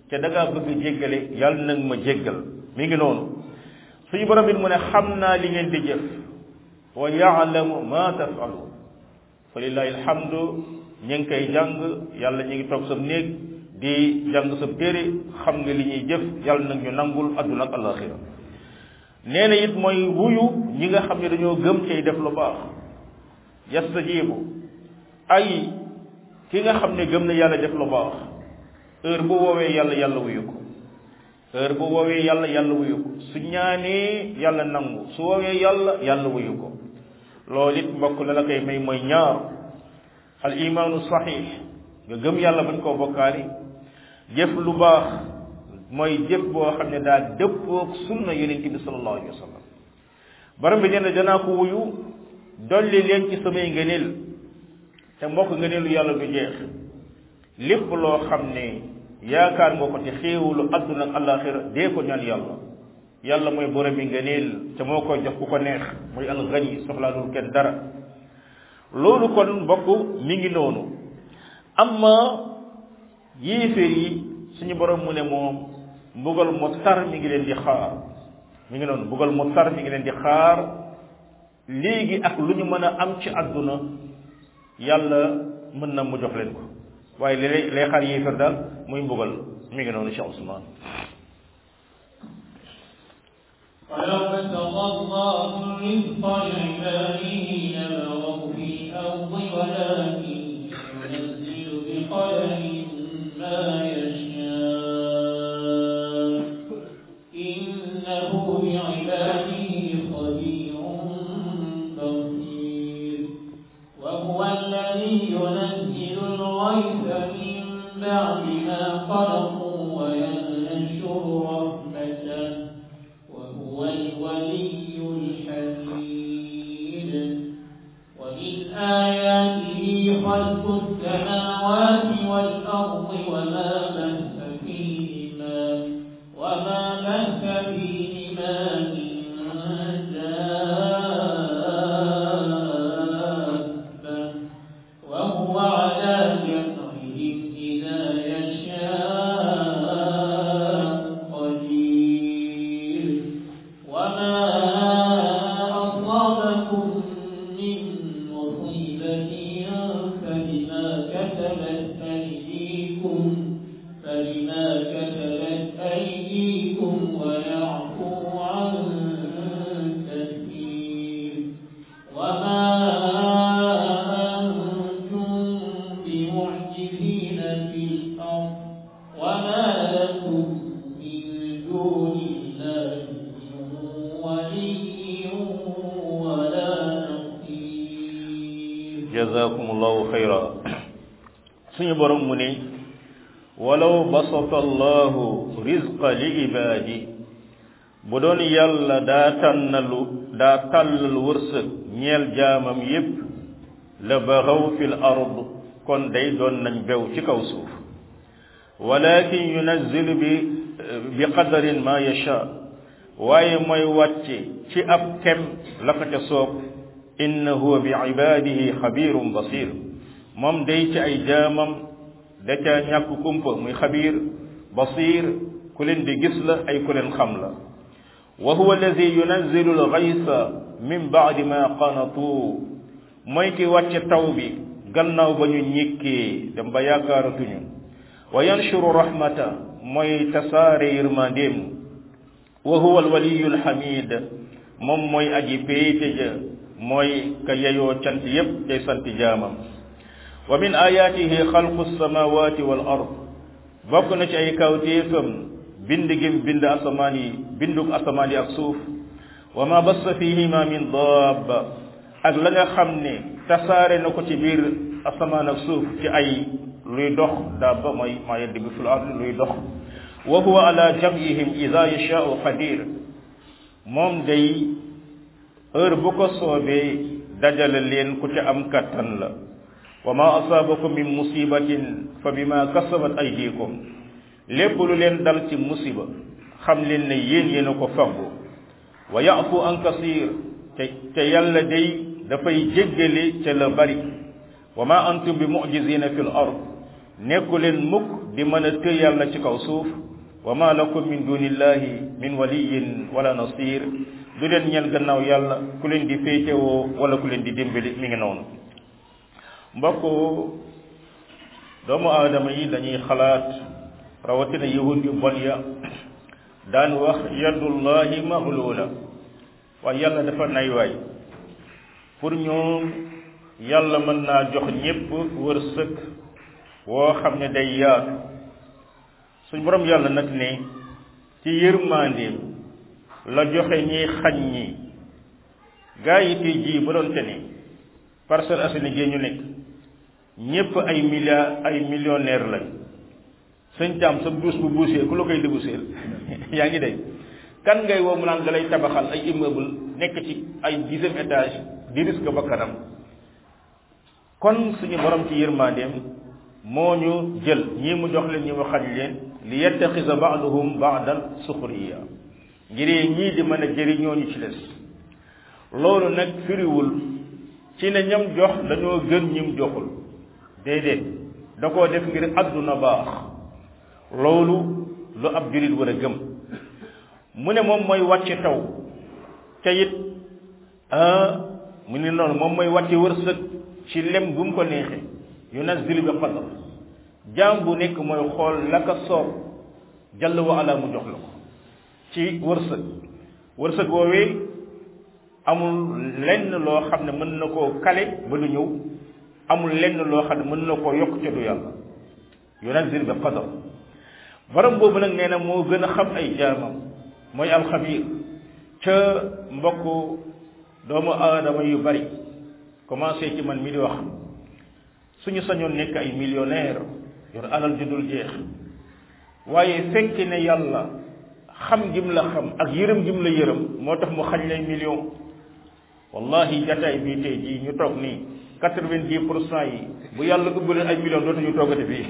te da ngaa bëgg jéggale yàlla nag ma jéggal mi ngi noonu suñu borom bi mu ne xam naa li ngeen di jëf wa yaalamu ma tafalu fa lillahi alhamdu ñu ngi koy jàng yàlla ñu ngi toog sa néeg di jàng sa téere xam nga li ñuy jëf yàlla nag ñu nangul adduna ak alaxira nee na it mooy wuyu ñi nga xam ne dañoo gëm cay def lu baax yastajibu ay ki nga xam ne gëm na yàlla def lu baax heure bu woowee yàlla yàlla wuyu ko heure bu woowee yàlla yàlla wuyu ko su ñaanee yàlla nangu su woowee yàlla yàlla wuyu ko loolu it mbokk la la koy may mooy ñaar al imaanu saxiix nga gëm yàlla bañ koo bokkaali jëf lu baax mooy jëf boo xam ne daa dëppoog sunna yonent bi sallallahu alayhi wa sallam borom bi nee na danaa ko wuyu dolli leen ci samay ngëneel te mbokk ngëneelu yàlla du jeex lépp loo xam ne yaakaar nga ko ci xéewalu adduna ak alaxira dee ko ñaan yàlla yàlla mooy borom bi ngëneel te moo koy jox ku ko neex mooy alxani soxlaalul kenn dara loolu kon mbokk mi ngi noonu amma yéeféer yi suñu borom mu ne moom mbugal mu tar mi ngi leen di xaar mi ngi noonu mbugal mu tar mi ngi leen di xaar léegi ak lu ñu mën a am ci àdduna yàlla mën na mu jox leen ko waaye li lay lay xaar yéeféer daal muy mbugal mi ngi noonu Cheikh Ousmane ولو بسط الله الرزق لعباده لبغوا في الأرض ولكن ينزل بقدر ما يشاء إنه بعباده خبير بصير وهو الذي ينزل الغيث من بعد ما قلقوا وينشر رحمته وهو الولي الحميد ومن آياته خلق السماوات والأرض وما بث فيهما وما بث فيهما من دابة وهو على جمعهم إذا يشاء قدير وما أصابكم من مصيبة فبما كتبت أيديكم فبما كتبت أيديكم ويعفو عن كثير وما أنتم بمعجزين في الأرض وما لكم من دون الله من ولي ولا نصير jazakumullahu xayra suñu borom mu ne walaw basata allahu rizqa li ibaadi bu doon yàlla daa tànnalu daa tàllal wërsëg ñeel jaamam yépp la baxaw fil ard kon day doon nañ bew ci kaw suuf walakin yunazzilu bi bi qadarin ma yasha waaye mooy wàcce ci ab kem la ko ca soob innahu bi ibadihi xabirun basir moom day ci ay jaamam da ca ñàkk kumpa muy xabir basir ku leen di gis la ay ku leen xam la wa huwa alladi yunazzilu alxaysa min baadi ma qanatu mooy ki wàcce taw bi gannaaw ba ñu ñikkee dem ba yaakaaratuñu wa yanshuru rahmata mooy tasaare yërmandeem wa huwa alwaliyu alhamid moom mooy aji péete ja mooy ka yeyoo cant yépp day sant jaamam wa min ayatihi xalqu alsamawati wal ard bokk na ci ay kawtéefam bind gim bind asamaan yi binduk asamaan yi ak suuf wa ma bassa fihima min daaba ak la nga xam ne tasaare na ko ci biir asamaan ak suuf ci ay luy dox daaba mooy maa yaddibu fil ard luy dox wa huwa ala jam'ihim ida yashaau qadir moom day heure bu ko soobee dajale leen ku ca am kattan la wa ma asaabakum min musibatin fa bima kasabat aydikum lépp lu leen dal ci musiba xam leen ne yéen yéen a ko faggu wa yafu an kasir te te yàlla day dafay jéggale ca la bari wa ma antum bi mujizina fi l ard nekku leen mukk di mën a tëy yàlla ci kaw suuf wa ma lakum min dunillahi min waliyin wala nasir du leen ñeel gannaaw yàlla ku leen di féetewoo wala ku leen di dimbali mi ngi noonu mbokk doomu aadama yi dañuy xalaat rawatina yahud yu bon ya daan wax yadullahi maglula waaye yàlla dafa nay waay pour ñoom yàlla mën naa jox ñépp wërsëg woo xam ne day yaatu suñ borom yàlla nag ne ci yërmandeem la joxe ñiy xañ ñi gaa yi tey jii ba doon te ne Parcelles Assainies gi ñu nekk ñépp ay milliards ay millionnaire lañ sëñ Thiam sa duus bu buusee ku la koy débuseel yaa ngi dégg kan ngay woo mu naan da lay tabaxal ay immeuble nekk ci ay dixième étage di risque ba kanam kon suñu borom ci yërmandeem moo ñu jël ñii mu jox leen ñi mu xañ leen li yettaxisa baaduhum baadan suxriya ngir ñii di mën a jëriñoo ñu ci des loolu nag firiwul ci ne ñam jox dañoo gën ñim joxul déedéet da koo def ngir àdduna baax loolu lu ab julit war a gëm mu ne moom mooy wàcce taw ca it mu ne noonu moom mooy wàcce wërsëg ci lem bu mu ko neexee yunazzilu bi qadar jaam bu nekk mooy xool la ka soob jàll wa ala mu jox la ko ci wërsëg wërsëg woowee amul lenn loo xam ne mën na koo kale ba du ñëw amul lenn loo xam ne mën na koo yokk ca du yàlla yunazzilu bi qadar borom boobu nag nee na moo gën a xam ay jaamam mooy alxabir ca mbokk doomu aadama yu bari commencé ci man mi di wax suñu sañoon nekk ay millionnaire yor alal ju dul jeex waaye fekk ne yàlla xam gim la xam ak yërëm gim la yërëm moo tax mu xañ lay million wallahi jataay bii tey jii ñu toog nii quatre-vingt-dix pour cent yi bu yàlla ubbalee ay million dootuñu toogate fii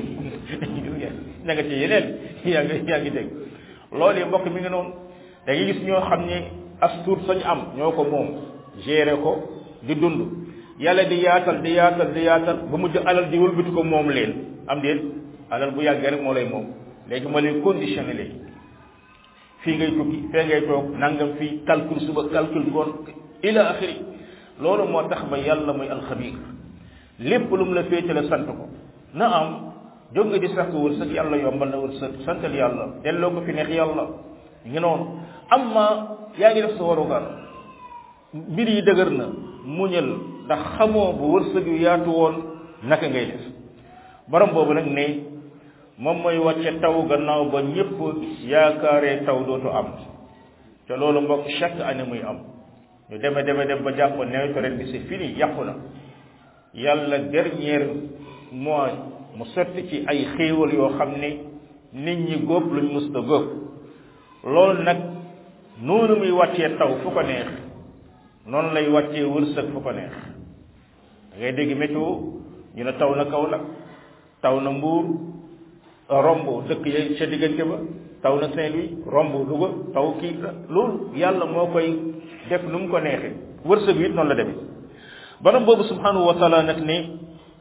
ña nga ci yeneen yaa ngi yaa ngi dégg loolu yi mbokk mi ngi noonu da ngay gis ñoo xam ne as tuut sañ am ñoo ko moom gérer ko di dund yàlla di yaatal di yaatal di yaatal ba mujj alal di wëlbati ko moom leen am déet alal bu yàggee rek moo lay moom léegi moo lay conditionné léegi fii ngay tukki fee ngay toog nangam fii calcul suba calcul ngoon ila axiri loolu moo tax ba yàlla mooy alxabir lépp lu mu la féete la sant ko na am jóg nga di sàkk wërsëg yàlla yombal na wërsëg santal yàlla delloo ko fi neex yàlla ngi noonu amma yaa ngi def sa warugar mbir yi dëgër na muñal ndax xamoo bu wërsëg yu yaatu woon naka ngay def borom boobu nag ne moom mooy wàcce taw gannaaw ba ñépp yaakaaree taw dootu am te loolu mbokk chaque année muy am ñu deme deme dem ba jàpp nawetu ren bi c'est fini yàqu na yàlla dernier mois mu sotti ci ay xéewal yoo xam ne nit ñi góob luñ musta góob loolu nag noonu muy wàccee taw fu ko neex noonu lay wàccee wërsëg fu ko neex da ngay dégg météo ñu ne taw na Kaolack taw na Mbuur romb dëkk ya ca diggante ba taw na Saint-Louis romb Louga taw kii loolu yàlla moo koy def nu mu ko neexee wërsëg wi it noonu la demee borom boobu subhanahu wa taala nag ne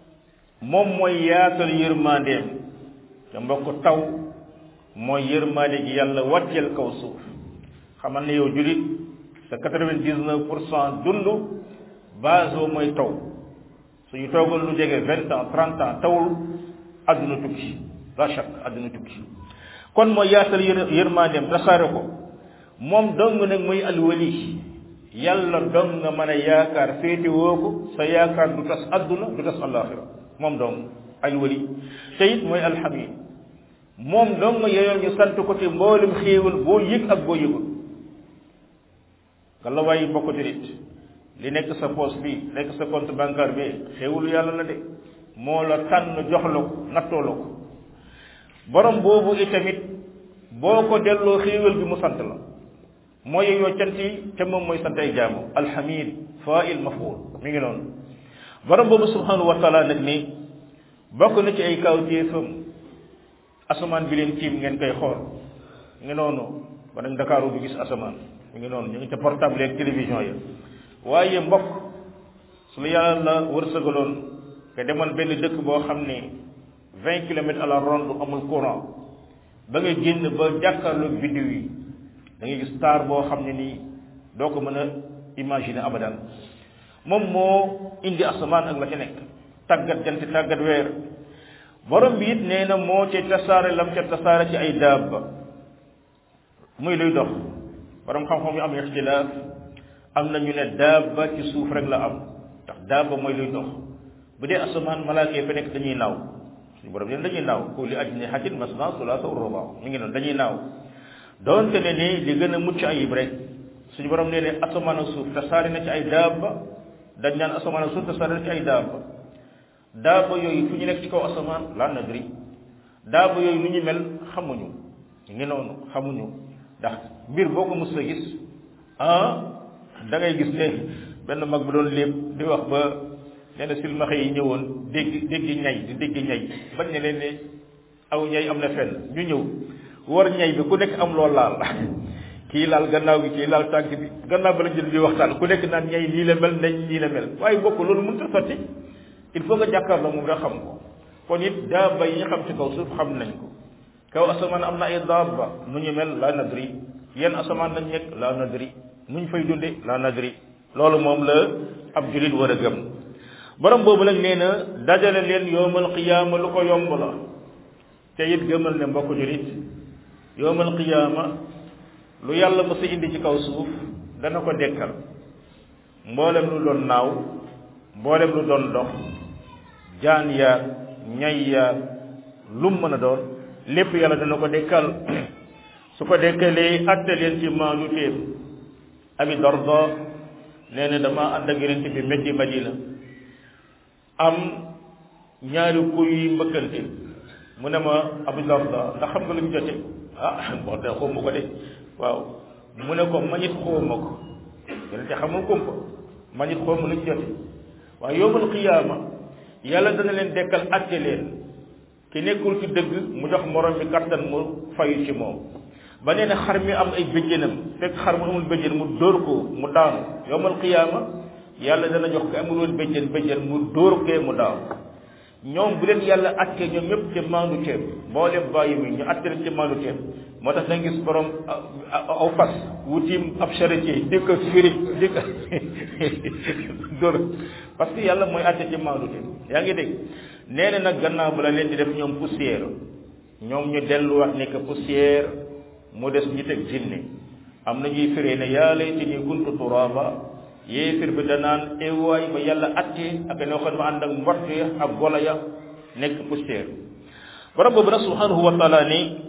moom mooy yaatal yërmandeem te mbokk taw mooy yërmande gi yàlla wàcceel kaw suuf xamal ne yow julit sa quatre-vingt-dix-neuf pour cent dund base boobu mooy taw suñu toogal lu jege vingt ans trente ans tawul adduna tukki la chak adduna tukki kon mooy yaatal yër yërmandeem tasaare ko moom dong nag muy alwali yàlla dong nga mën a yaakaar féete woo ko sa yaakaar du tas adduna du tas alaxira moom dong alwali te it mooy alhamid moom dong yeyoo ñu sant ko ci mboolem xéewal boo yëg ak boo yëgul nga la waaye mbokk jurit li nekk sa poche bi nekk sa compte bancaire bi xéewalu yàlla la de moo la tànn jox la ko nattoo la ko borom boobu itamit boo ko delloo xéewal bi mu sant la moo yeyoo cant yi te moom mooy sant ay jaamu alhamid fa'il maf'ul mi ngi noonu borom boobu subhanahu wa taala nag ni bokk na ci ay kawtéefam asamaan bi leen tiim ngeen koy xool mi ngi noonu ba nag Dakaaru du gis asamaan mi ngi noonu ñu ngi ca portable ak télévision ya waaye mbokk su la yàlla wërsëgaloon nga demoon benn dëkk boo xam ne vingt kilomètres à la ronde amul courant ba nga génn ba jàkkaarloog biddiw yi da ngay gis taar boo xam ne nii doo ko mën a imaginer abadan moom moo indi asamaan ak la ca nekk tàggat jant tàggat weer borom bi it nee na moo ca tasaare lam ca tasaare ci ay daaba muy luy dox borom xam-xam yu am ixtilaaf am na ñu ne daaba ci suuf rek la am ndax daaba mooy luy dox bu dee asamaan malaaka yi fa nekk dañuy naaw suñu borom leen dañuy naaw ku li ajnihatin masna sulaasa ruba mi ngi noonu dañuy naaw doonte ne ni li gën a mucc ayib rek suñu borom nee ne asamaan ak suuf tasaare na ci ay daaba dañ naan asamaan ak suuf tasaare na ci ay daaba daaba yooyu fu ñu nekk ci kaw asamaan la nadri daaba yooyu lu ñu mel xamuñu ñu ngi noonu xamuñu ndax mbir boo ko mës a gis ah da ngay gis ne benn mag bu doon lépp di wax ba nee na silmaxa yi ñëwoon dégg dégg ñay di dégg ñay bañ ne leen ne aw ñay am na fenn ñu ñëw war ñay bi ku nekk am loo laal kii laal gannaaw gi kii laal tànk bi gannaaw ba la jël di waxtaan ku nekk naan ñay nii la mel nañ nii la mel waaye bokk loolu mënut a sotti il faut nga jàkkaarloo moom nga xam ko kon it daaba yi ñu xam ci kaw suuf xam nañ ko kaw asamaan am na ay daaba nu ñu mel la nadri yenn asamaan lañ nekk la nadri nu ñu fay dunde la nadri loolu moom la ab julit war a gëm borom boobu nag nee na dajale leen yowmal qiyaama lu ko yomb la te it gëmal ne mbokk julit yowmal qiyaama lu yàlla mës a indi ci kaw suuf dana ko dekkal mboolem lu doon naaw mboolem lu doon dox jaan yaag ñay yaag lum mën a doon lépp yàlla dana ko dekkal su ko dekkalee atte leen ci maanu téem abi darda nee na dama ànd ak yonent bi meddi madina am ñaari kuy yi mbëkkante mu ne ma abu darda ndax xam nga lu ñu jote ah bon de xawma ko de waaw mu ne ko manit xawma ko yonent xamul kumpa manit xawma lu ñu jote waaye yowmal qiyaama yàlla dana leen dekkal atte leen ki nekkul ci dëgg mu jox morom mi kattan mu fayu ci moom ba nee na xar mi am ay bëjjënam fekk xar mu amul bëjjën mu dóor ko mu daanu yowmal qiyaama yàlla dana jox ko amul woon bëjjën bëjjën mu dóor kee mu daanu ñoom bu leen yàlla atte ñoom ñëpp ci maandu teem mboolem bàyyi mi ñu atte leen ci maandu teem moo tax da nga gis borom aw fas wutim ab charretier di ko firi di ko dóor parce que yàlla mooy atte ci maandu teem yaa ngi dégg nee na nag gannaaw bu la leen di def ñoom poussière ñoom ñu delluwaat nekk poussière mu des ñi teg jinne am na ñuy firee ne yaa laytanii kuntu turaaba yéefir bi danaan ewaay ba yàlla atte ak noo xam ne ànd ak mbott ya ak gola ya nekk poussière borom boobu nag subhanahu wa taala ni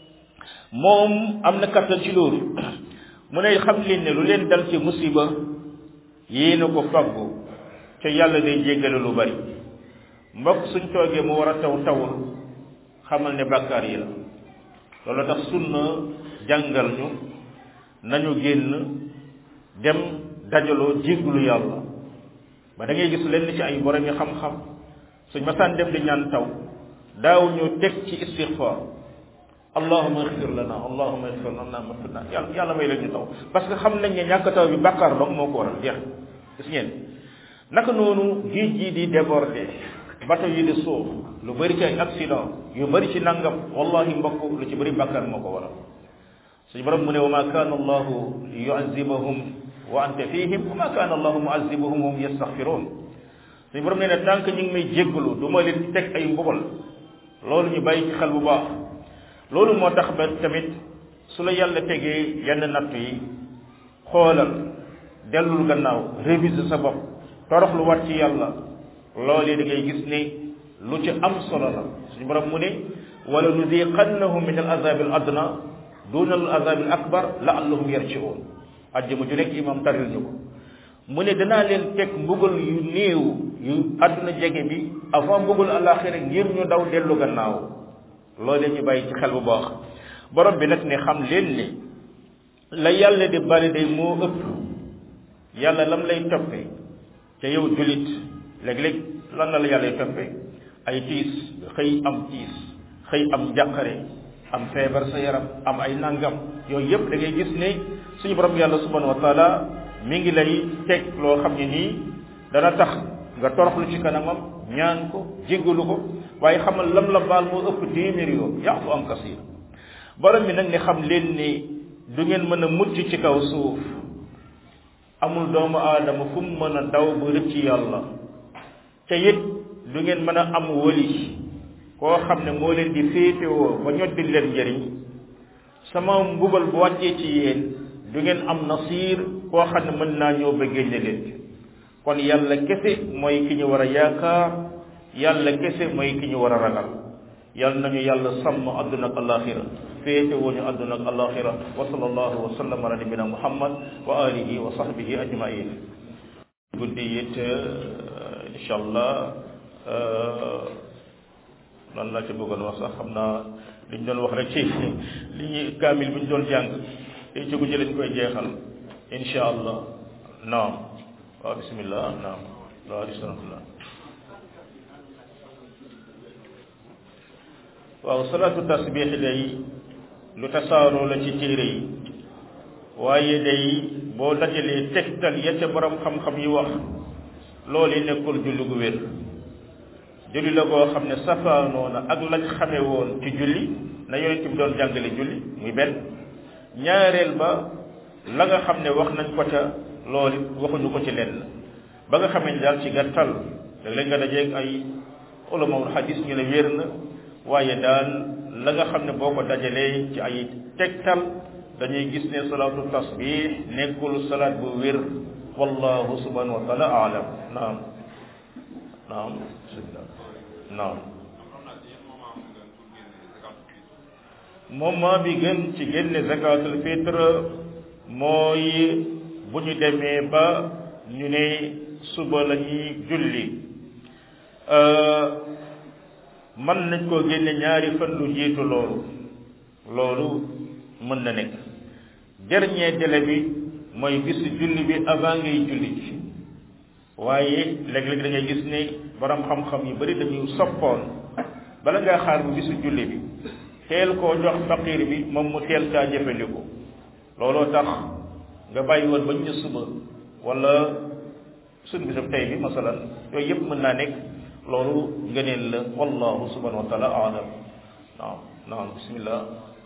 moom am na kattan ci loolu mu ne xam leen ne lu leen dal ci musiba yéen a ko faggu te yàlla day jéggale lu bari mbokk suñ toogee mu war a taw tawul xamal ne bàkkaar yi la loolu tax sunna jàngal ñu nañu génn dem dajaloo jégglu yàlla ba da ngay gis lenn ci ay borom yi xam-xam suñ masaan dem di ñaan taw daaw ñu teg ci istixfaar allahuma ixfir lana allahuma ixfir lana matuna yàlla yàlla may leen ñu taw parce que xam nañ ne ñàkk taw bi bàkkaar dong moo ko waral jeex gis ngeen naka noonu géej gi di déborder bato yi di suuf lu bëri ci ay accident yu bëri ci nangam wallahi mbokk lu ci bëri bàkkaar moo ko waral suñu borom mu ne wa ma kaana allahu yuazibahum wa anta fihim wa ma kaana allahu muazibahum hum yastaghfirun suñu borom nee na tànk ñu ngi may jéggalu du ma leen teg ay mbubal loolu ñu bàyyi ci xel bu baax loolu moo tax ba tamit su la yàlla tegee yenn natt yi xoolal dellul gannaaw réviser sa bopp torox lu wat ci yàlla loolee da ngay gis ne lu ci am solo la suñu borom mu ne wala nudiqannahum min al azab al adna duna al azab al akbar laallahum yarjiun ajjuma ju nekk imam taril ñu ko mu ne danaa leen teg mbugal yu néew yu àdduna jege bi avant mbugal alaxira ngir ñu daw dellu gannaaw loolee ñu bàyyi ci xel bu baax borom bi nag ne xam leen ne la yàlla di bari day moo ëpp yàlla lam lay toppee ca yow julit léeg-léeg lan la la yàlla toppee ay tiis xëy am tiis xëy am njàqare am feebar sa yaram am ay nangam yooyu yëpp da ngay gis ne suñu borom yàlla subhanahu wa taala mi ngi lay teg loo xam ne nii dana tax nga toroxlu ci kanamam ñaan ko jéggalu ko waaye xamal lam la baal moo ëpp téeméer yoon yaafu am kasir borom bi nag ne xam leen ni du ngeen mën a mucc ci kaw suuf amul doomu aadama fu mu mën a daw ba rëcc yàlla te it du ngeen mën a am wali koo xam ne moo leen di féetewoo ba ñoddi leen njëriñ sama mbugal bu wàccee ci yéen du ngeen am nasiir koo xam ne mën naa ñëw ba génne leen kon yàlla kese mooy ki ñu war a yaakaar yàlla kese mooy ki ñu war a ragal yàlla nañu yàlla sàmm àdduna ak alaxira féete wuñu àdduna ak alaxira wa sallallahu wa sallam ala nabina muhammad wa alihi wa sahbihi ajmain guddi it incha allah lan laa ci bëggoon wax sax xam naa li ñu doon wax rek ci li ñu kaamil bi ñu doon jàng te ci guddi lañ koy jeexal incha allah naam waaw bismillah naam waaw bismillah waaw salaatu tasbix day lu tasaaroo la ci téere yi waaye day boo dajalee tegtal ya ca borom xam-xam yi wax loolu nekkul julli gu wér julli la goo xam ne safaanoo na ak lañ xame woon ci julli na yonent bi doon jàngale julli muy benn ñaareel ba la nga xam ne wax nañ ko ca loolu waxuñu ko ci lenn ba nga xamee ne daal ci gàttal léeg-léeg nga dajeeg ay ulamawul xadis ñu ne wér na waaye daal la nga xam ne boo ko dajalee ci ay tegtal dañuy gis ne salaatu tasbih nekkul salaat bu wér wallahu subhanahu wa taala aalam naam naam naam moment bi gën ci génne zakatul fitre mooy bu ñu demee ba ñu ne suba la ñuy julli mën nañ koo génne ñaari fan lu jiitu loolu loolu mën na nekk dernier délai bi mooy bisu julli bi avant ngay julli ji waaye léeg-léeg da ngay gis ne borom xam-xam yu bari dañuy soppoon bala ngaa xaar bu bisu julli bi teel koo jox faqir bi moom mu teel kaa jëfandiku looloo tax nga bàyyi woon ba ñu suba wala suñu bisab tey bi masalan yooyu yëpp mën naa nekk loolu ngëneel la wallahu subhanahu wa taala alam naam naam bismillah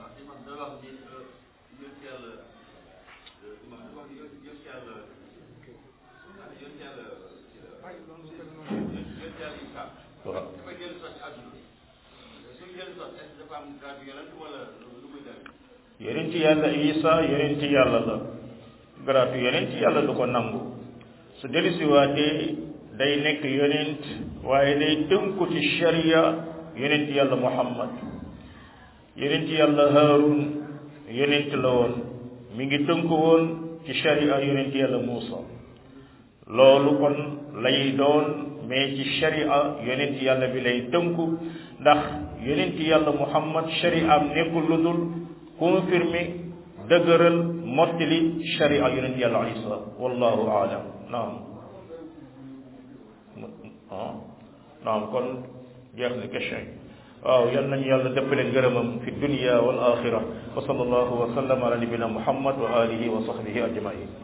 waaw yonent yàlla isa yonent yàlla la garaatu yonent yàlla du ko nangu su dellusiwaatee day nekk yonent waaye day tënku ci sharia yonent yàlla muhammad yonent yàlla haarun yonent la woon mi ngi tënku woon ci sharia yonent yàlla muusa loolu kon lay doon mais ci sharia yonent yàlla bi lay tënku ndax yonent yàlla muhammad sharia am nekkul lu dul confirmer dëgëral mottali sharia yonent yàlla isa wallahu aalam naam ah naam kon jeex na question yi waaw yal nañu yàlla dëppale ngërëmam fi dunia wal axira wa sallallahu wa sallam ala nabina muhammad wa alihi wa sahbihi ajmain